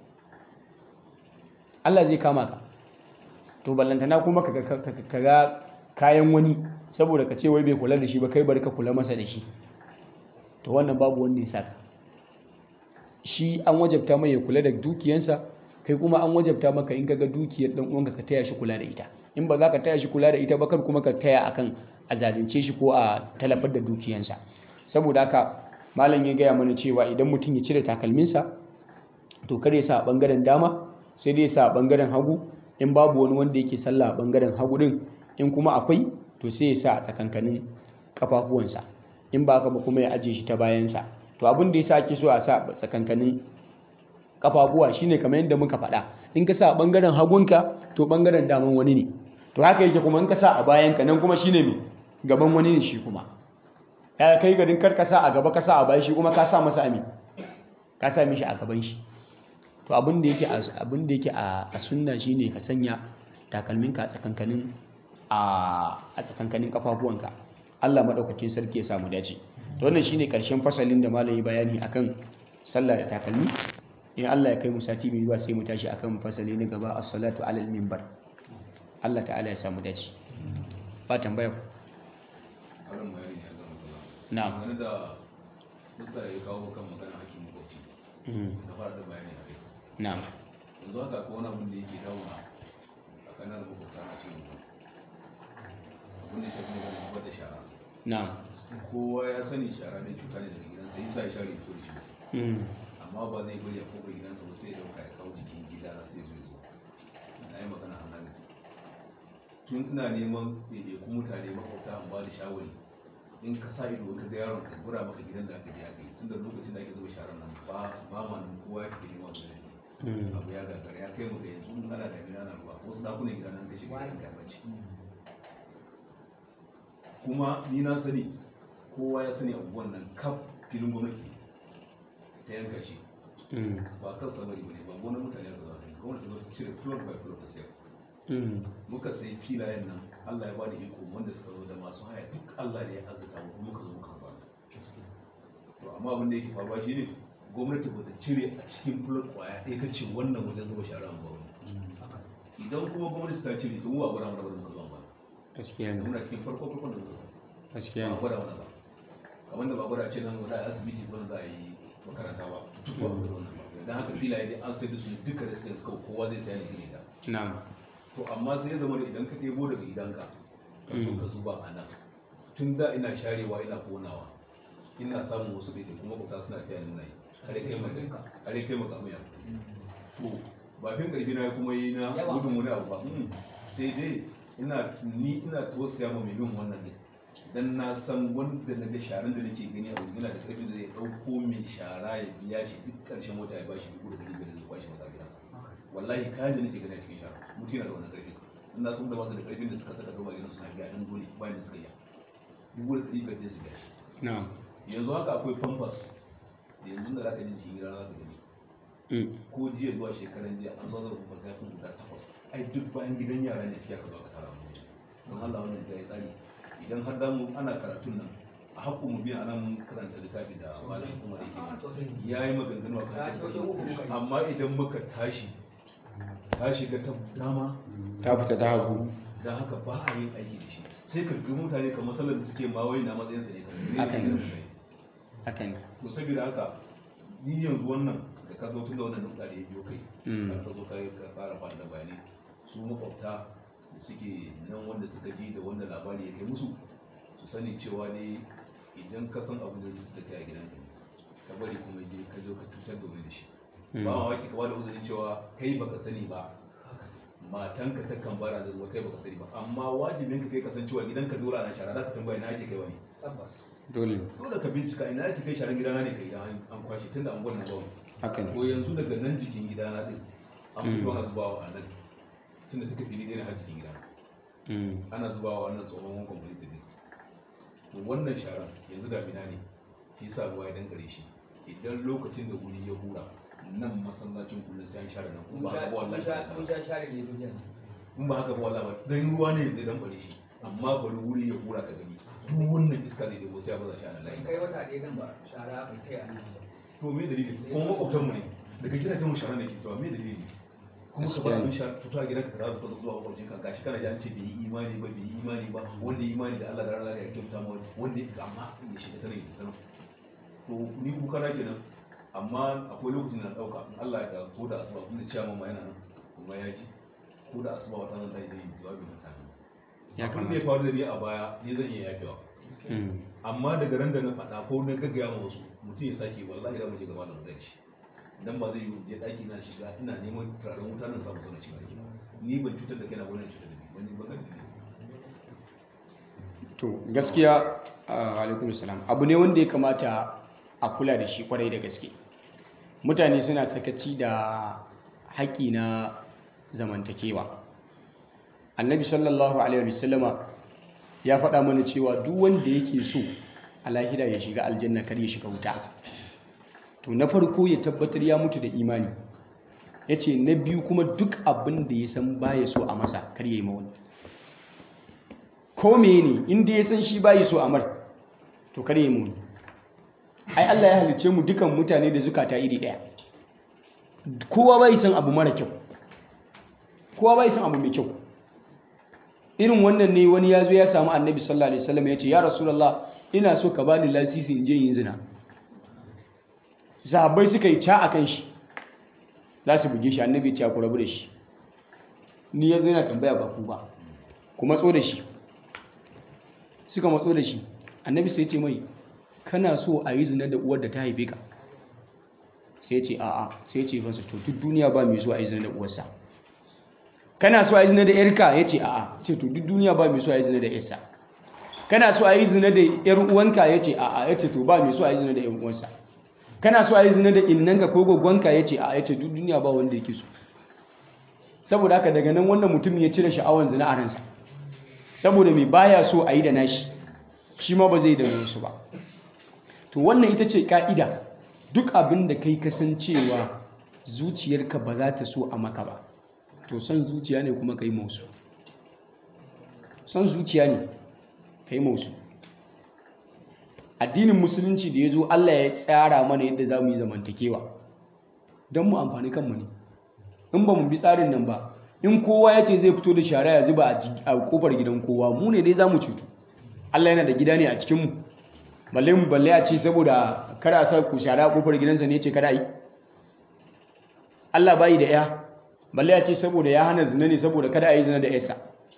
Allah zai kama ka to ballantana kuma ka ga kayan wani saboda ka ce wai bai kula da shi ba kai bari ka kula masa da shi to wannan babu wanda ya saka shi an wajabta mai ya kula da dukiyansa kai kuma an wajabta maka in kaga dukiyar dan uwanka ka taya shi kula da ita in ba za ka taya shi kula da ita ba kar kuma ka taya akan a zalunce shi ko a talafar da dukiyansa saboda haka malam ya gaya mana cewa idan mutum ya cire takalminsa to kar ya sa a bangaren dama sai dai ya sa a bangaren hagu in babu wani wanda yake sallah a bangaren hagu din in kuma akwai to sai ya sa a tsakankanin kafafuwansa in ba haka ba kuma ya ajiye shi ta bayansa to abin da ya sa ake so a sa a tsakankanin kafafuwa shine kamar yadda muka faɗa in ka sa a bangaren hagunka to bangaren daman wani ne to haka yake kuma in ka sa a bayanka nan kuma shine me gaban wani ne shi kuma ya kai garin kar ka sa a gaba ka sa a bayan shi kuma ka sa masa ami ka sa mishi a gaban shi to abin da yake abin da yake a sunna shine ka sanya takalminka a tsakankanin a tsakankanin kafafuwanka Allah madaukakin sarki ya samu dace to wannan shine karshen fasalin da malam ya bayani akan sallah da takalmi in Allah ya kai mu sati mai zuwa sai mu tashi akan fasali na gaba as-salatu alal minbar Allah ta'ala ya samu dace ba tambaya na'am wani da musta ya kawo kan magana hakkin makwabci da fara da bayani a kai na'am yanzu haka ko wani abin da yake dauna a kanar makwabta na cikin abin da ya shafi magana zubar da shara na'am kowa ya sani shara mai cuta ne daga gidansa yi sa ya share fito da shi Mm. amma ba zai bari a kofar gidansa ba sai ya dauka ya kawo jikin gida sai zo zo na yi magana a nan tun ina neman ɗaiɗaiku mutane makwabta an ba da shawari in ka sa ido ka ga yaron ka gura maka gidan da aka je aka yi tun da lokacin da ake zuba sharar nan ba ba ma nan kowa ya fi nema mu da Mm. abu ya gagara ya kai mu ga yanzu in ana damina na ruwa wasu dakunan gida nan ka shiga gidan ka bace kuma ni na sani kowa ya sani abubuwan nan kaf filin gwamnati ta yanka shi Mm. ba kan samari ba ne ba gonar mutane aka zaɓa ne gwamnati ta zo ta cire floor by floor ta sayar Mm. muka sayi filayen nan Allah ya bada iko wanda suka zo da masu haya duk Allah ne ya azzata mu muka zo muka amma abin da yake faruwa shine gwamnati ba ta cire a cikin fulot kwaya ɗaya ta ce wannan wajen zuba shara ba wani idan kuma gwamnati ta cire to mu ba gwada mana ba da muka zuwa ba gaskiya ne muna cikin farko farkon da muka zuwa gaskiya ba ne gwada mana ba kamar da ba gwada ce nan za a yi asibiti ko za a yi makaranta ba duk ba gwada wannan ba dan haka filaye dai an sai da su duka residence kawai kowa zai saya ne gine ta na'am to amma sai ya zama da idan ka ɗebo daga gidanka ka so ka zuba a nan tun da ina sharewa ina konawa ina samun wasu ɗaiɗai kuma kuta suna taya nuna yi har ya kai maka har ya kai maka amuya to ba fin ƙarfi na kuma yi na Yawa. gudun wani abu ba Mm. sai dai ina ni ina tausaya ma mai bin wannan ne dan na san wanda na ga sharan da nake gani a wajen yana da ƙarfin da zai ɗauko mai shara ya biya shi duk ƙarshen wata ya bashi dubu da ɗari biyar zai kwashe masa a gidansa wallahi kayan da nake gani a cikin shara mutum yana da wannan ƙarfin ina sun da masu da ƙarfin da suka saka gaba gidan suna biya ɗan dole bayan da suka yi dubu da ɗari biyar zai su biya shi na'am yanzu haka akwai pampas da yanzu da zaka ji cikin gida za ka gani Mm. ko jiya zuwa shekaran jiya an zo da pampas ya fi guda takwas ai duk bayan gidan yara ne suke aka zo aka tara mu don Allah wannan ya yi tsari idan har damu ana karatun nan a haƙƙo mu biya anan mun karanta littafi da malam kuma da yake ya yi maganganu a kan shi. amma idan muka tashi ta shiga ta dama ta fita ta hagu don haka ba a yin aiki da shi sai ka ga mutane kamar sallar da suke ma wai na matsayinsa ne Haka ne. kan haka ne to saboda haka ni yanzu wannan da ka zo tun da wannan nuka da ya biyo kai Mm. har ka zo ka ka fara fara da bayanai su makwabta da suke nan wanda suka ji da wanda labari ya kai musu su sani cewa ne idan ka san abu da zai cutar da kai a gidanka ka bari kuma je ka zo ka cutar da wani da shi Mm. ba mamaki ka bada uzurin cewa kai baka sani ba matanka ta kan bara da zuwa kai baka sani ba amma wajibin ka kai kasancewa gidanka dole ana shara za ka tambaya na ake kai wani dole dole ka bincika ina ake kai sharan gidana ne kai idan an- an kwashe tun da an gwada bawu haka ne ko yanzu daga nan jikin gidana din an fito ana zubawa a nan tun da duka fili ɗaya ne har jikin gidana Mm. ana zubawa wannan tsohon wankan kwalita ne to wannan sharan yanzu damina ne shi sa ruwa ya dangare shi idan lokacin da wuri ya hura nan masallacin kullum sai an share nan kuma ba haka ba wallahi sai an share. in ba haka ba wallahi ba dan ruwa ne zai dangare shi amma bari wuri ya hura ka gani duk wannan iska zai debo sai ya baza shi a nan layi kai wata ɗaya nan ba shara bai kai a nan ba. to me dalili kuma makwabtan mu ne daga gidajen mu shara ne ke zuwa me dalili ne kuma ka bar Gaskiya ne. abin shara tuta gidan ka za ka zo zuwa makwabcin ka gashi kana ji an ce bai yi imani ba bai yi imani ba wanda yi imani da Allah da ranar ya kyauta ma wanda ya amma ya shiga tare ya tsaron to ni kuka na kenan amma akwai lokacin da na dauka in Allah ya da ko da asuba kuma ciyaman ma yana nan kuma ya ji ko da asuba wata nan zai yi jawabi mutane ya abin da ya kamata faru da ni a baya ni zan iya yafewa Mm. amma daga ran da na faɗa ko na gaggaya ma wasu mutum ya sake wallahi za mu je gaba da mu shi dan ba zai yi je ɗaki na shiga ina neman turaren wuta nan samu zauna cikin ɗaki ni ban cutar da kaina wani cutar da ni wani ban da to gaskiya ah, alaikum salam abu ne wanda ya kamata a kula da shi kwarai da gaske mutane suna sakaci da haƙƙi na zamantakewa annabi sallallahu alaihi wasallama ya faɗa mana cewa duk wanda yake so a lahira ya shiga aljanna kar ya shiga wuta to na farko ya tabbatar ya mutu da imani ya ce na biyu kuma duk abin da ya san baya so a masa kar ya yi ma wani ko ne inda ya san shi bayi so amar to kare mu ai Allah ya halice mu dukan mutane da zukata iri daya kowa bai san abu mara kyau kowa bai san abu mai kyau irin wannan ne wani ya zo ya samu annabi sallallahu alaihi wasallam ya ce ya rasulullah ina so ka bani lasisi in je yin zina sahabbai suka yi ca akan shi za su buge shi annabi ya ce ku rabu da shi ni yanzu yana tambaya ba ku ba ku matso da shi suka matso da shi annabi sai ce mai kana so a yi zina da uwar da ta haife ka sai ce a'a sai ce masa to duk duniya ba mai so a yi zina da uwarsa kana so a yi zina da yarka ya ce a'a ce to duk duniya ba mai so a yi zina da yarsa kana so a yi zina da yar uwanka ya ce a'a ya ce to ba mai so a yi zina da yan uwansa kana so a yi zina da innanka ko gwaggwanka ya ce a'a ya ce duk duniya ba wanda yake so saboda haka daga nan wannan mutum ya cire sha'awan zina a ransa saboda mai baya so a yi da nashi shi ma ba zai da wasu ba to wannan ita ce ka'ida duk abin da kai kasancewa zuciyarka ba za ta so a maka ba to son zuciya ne kuma ka yi mausu son zuciya ne ka yi mausu addinin musulunci da ya zo Allah ya tsara mana yadda za mu yi zamantakewa don mu amfani kanmu ne in ba mu bi tsarin nan ba in kowa ya ce zai fito da shara ya zuba a kofar gidan kowa mu ne dai za mu cutu Allah yana da gida ne a cikinmu balle mu balle a ce saboda kada a sa ku shara a kofar gidansa ne ce kada a yi Allah bayi da ya balle a ce saboda ya hana zina ne saboda kada a yi zina da yarsa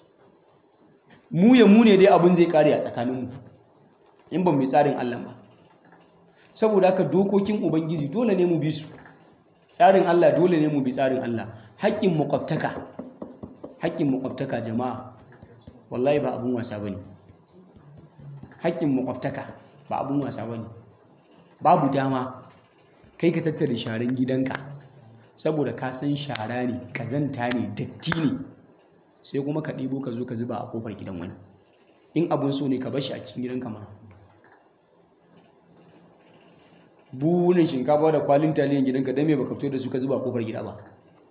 mu ya mu ne dai abin zai kare a tsakaninmu in ba mu yi tsarin Allah ba saboda haka dokokin ubangiji dole ne mu bi su tsarin Allah dole ne mu bi tsarin Allah haƙƙin makwabtaka haƙƙin makwabtaka jama'a wallahi ba abun wasa bane haƙƙin makwabtaka ba abun wasa bane babu dama kai ka tattara sharan gidanka saboda ka san shara ne kazanta ne datti ne sai kuma ka ɗebo ka zo ka zuba a kofar gidan wani in abun so ne ka bar shi a cikin gidanka mana buhunan shinkafa da kwalin taliyan gidanka don me baka fito da su ka zuba kofar gida ba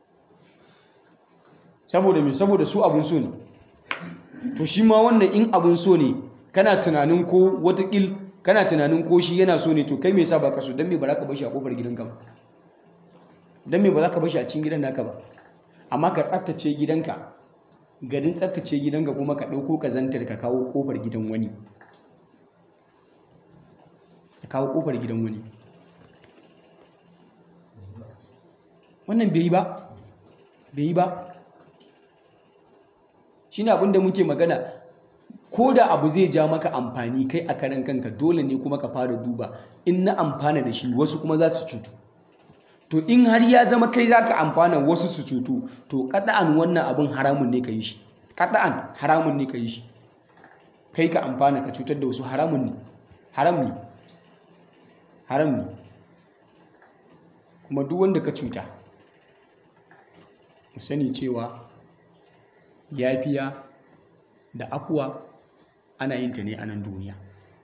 saboda me saboda su abun so ne to shi ma wannan in abun so ne kana tunanin ko watakil kana tunanin ko shi yana so ne to kai me yasa baka so don me ba za ka bar shi a kofar gidanka ba don me ba za ka bar shi a cikin gidan naka ba amma ka tsaftace gidanka garin tsaftace gidanka kuma ka ɗauko kazantar ka kawo kofar gidan wani ka kawo kofar gidan wani wannan bai yi ba bai yi ba shi ne abinda muke magana ko da abu zai ja maka amfani kai a karan kanka dole ne kuma ka fara duba in na amfana da shi wasu kuma za su cutu to in har ya zama kai za ka amfana wasu su cutu to kada'an wannan abin haramun ne ka yi shi kada'an haramun ne ka yi shi kai ka amfana ka cutar da wasu haramun ne haram ne haram ne kuma duk wanda ka cuta mu sani cewa yafiya da afuwa ana yin ta ne a nan duniya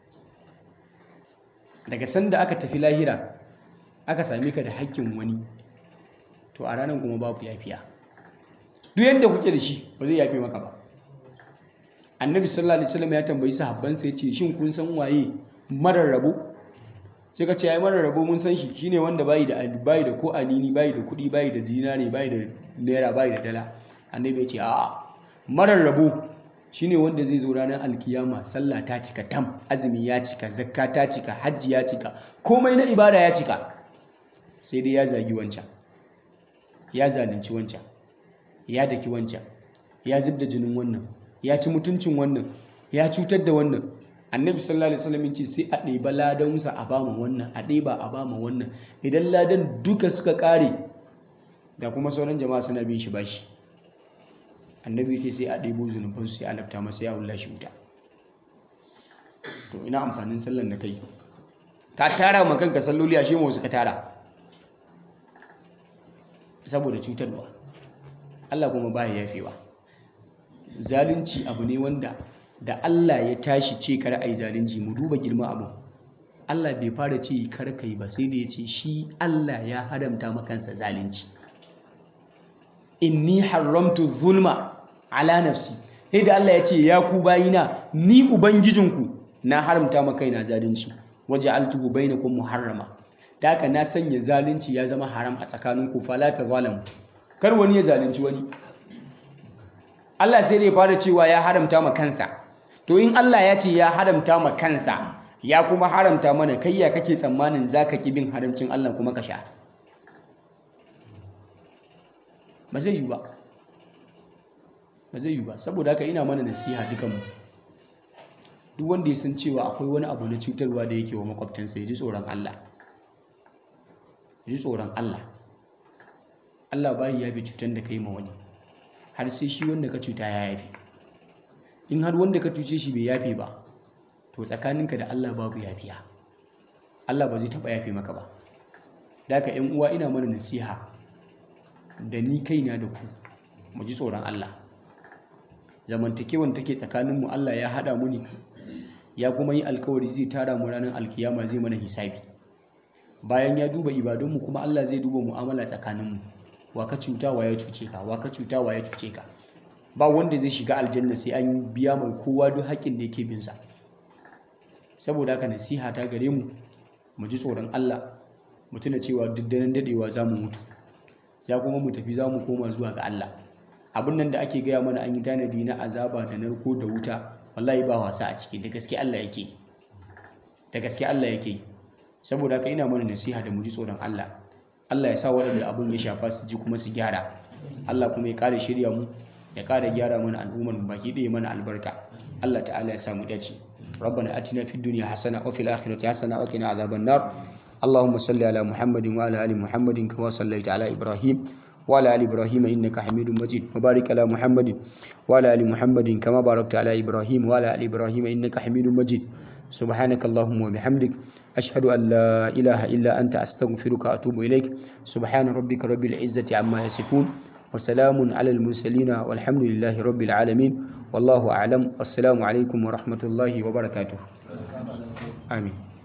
daga sanda aka tafi lahira aka same ka da haƙƙin wani to a ranar kuma babu yafiya duk yadda kuke da shi ba zai yafe maka ba annabi sallallahu alaihi wasallam ya tambayi sahabbansa ya ce shin kun san waye marar rabo sai ka ce ai marar rabo mun san shi shine wanda bayi da bayi da ko anini bayi da kuɗi bayi da dinari bayi da naira bayi da dala annabi ya ce a'a marar rabo shine wanda zai zo ranar alkiyama sallah ta cika tam azumi ya cika zakka ta cika hajji ya cika komai na ibada ya cika sai dai ya zagi wancan ya zalunci wancan ya daki wancan ya zub da jinin wannan ya ci mutuncin wannan ya cutar da wannan annabi sallallahu alaihi wasallam ce sai a ɗeba ladansa a bama wannan a ɗeba a bama wannan idan ladan duka suka ƙare da kuma sauran jama'a suna bin shi bashi annabi ce sai a ɗebo zunubansu sai a lafta masa ya wulla shi wuta to ina amfanin sallan da kai ka tara ma kanka salloli a shemo suka tara saboda cutarwa Allah kuma baya yafewa zalunci abu ne wanda da Allah ya tashi ce kar ai zalunci mu duba girma abu Allah bai fara ce kar kai ba sai da ya ce shi Allah ya haramta makansa zalunci inni haramtu zulma ala nafsi sai da Allah ya ce ya ku bayina ni ubangijinku na haramta ma kaina zalunci waje altuhu bainakum muharrama da haka na sanya zalunci ya zama haram a tsakaninku fala ta zalamu kar wani ya zalunci wani Allah sai dai fara cewa ya haramta ma kansa to in Allah ya ce ya haramta ma kansa ya kuma haramta mana kai ya kake tsammanin zaka ki bin haramcin Allah kuma ka sha ba zai yi ba ba zai yi ba saboda haka ina mana nasiha dukanmu duk wanda ya san cewa akwai wani abu na cutarwa da yake wa makwabtansa ya ji tsoron Allah ya ji tsoron Allah Allah bayi ya bi cutar da kai ma wani har sai shi wanda ka cuta ya yafe in har wanda ka cuce shi bai yafe ba to tsakaninka da Allah babu yafiya Allah ba zai taɓa yafe maka ba da haka 'yan uwa ina mana nasiha da ni kaina da ku mu ji tsoron Allah zamantakewan take tsakaninmu Allah ya haɗa mu ne ya kuma yi alkawari zai tara mu ranar alkiyama zai mana hisabi bayan ya duba ibadunmu kuma Allah zai duba mu'amala tsakaninmu wa ka cuta wa ya cuce ka wa ka cuta wa ya cuce ka ba wanda zai shiga aljanna sai an biya mai kowa duk haƙƙin da yake bin sa saboda haka nasiha ta gare mu mu ji tsoron Allah mu tuna cewa duk daren dadewa za mu mutu za kuma mu tafi za mu koma zuwa ga Allah abin nan da ake gaya mana an yi tanadi na azaba da narko da wuta wallahi ba wasa a ciki da gaske Allah yake da gaske Allah yake saboda haka ina mana nasiha da mu ji tsoron Allah Allah ya sa waɗanda abin ya shafa su ji kuma su gyara Allah kuma ya ƙara shirya mu ya ƙara gyara mana al'ummar mu baki ɗaya mana albarka Allah ta'ala ya samu dace ربنا آتنا في الدنيا حسنة وفي الآخرة حسنة وقنا عذاب النار اللهم صل على محمد وعلى آل محمد كما صليت على إبراهيم وعلى آل إبراهيم إنك حميد مجيد وبارك على محمد وعلى آل محمد كما باركت على إبراهيم وعلى آل إبراهيم إنك حميد مجيد سبحانك اللهم وبحمدك أشهد أن لا إله إلا أنت أستغفرك وأتوب إليك سبحان ربك رب العزة عما يصفون وسلام على المرسلين والحمد لله رب العالمين والله أعلم والسلام عليكم ورحمة الله وبركاته آمين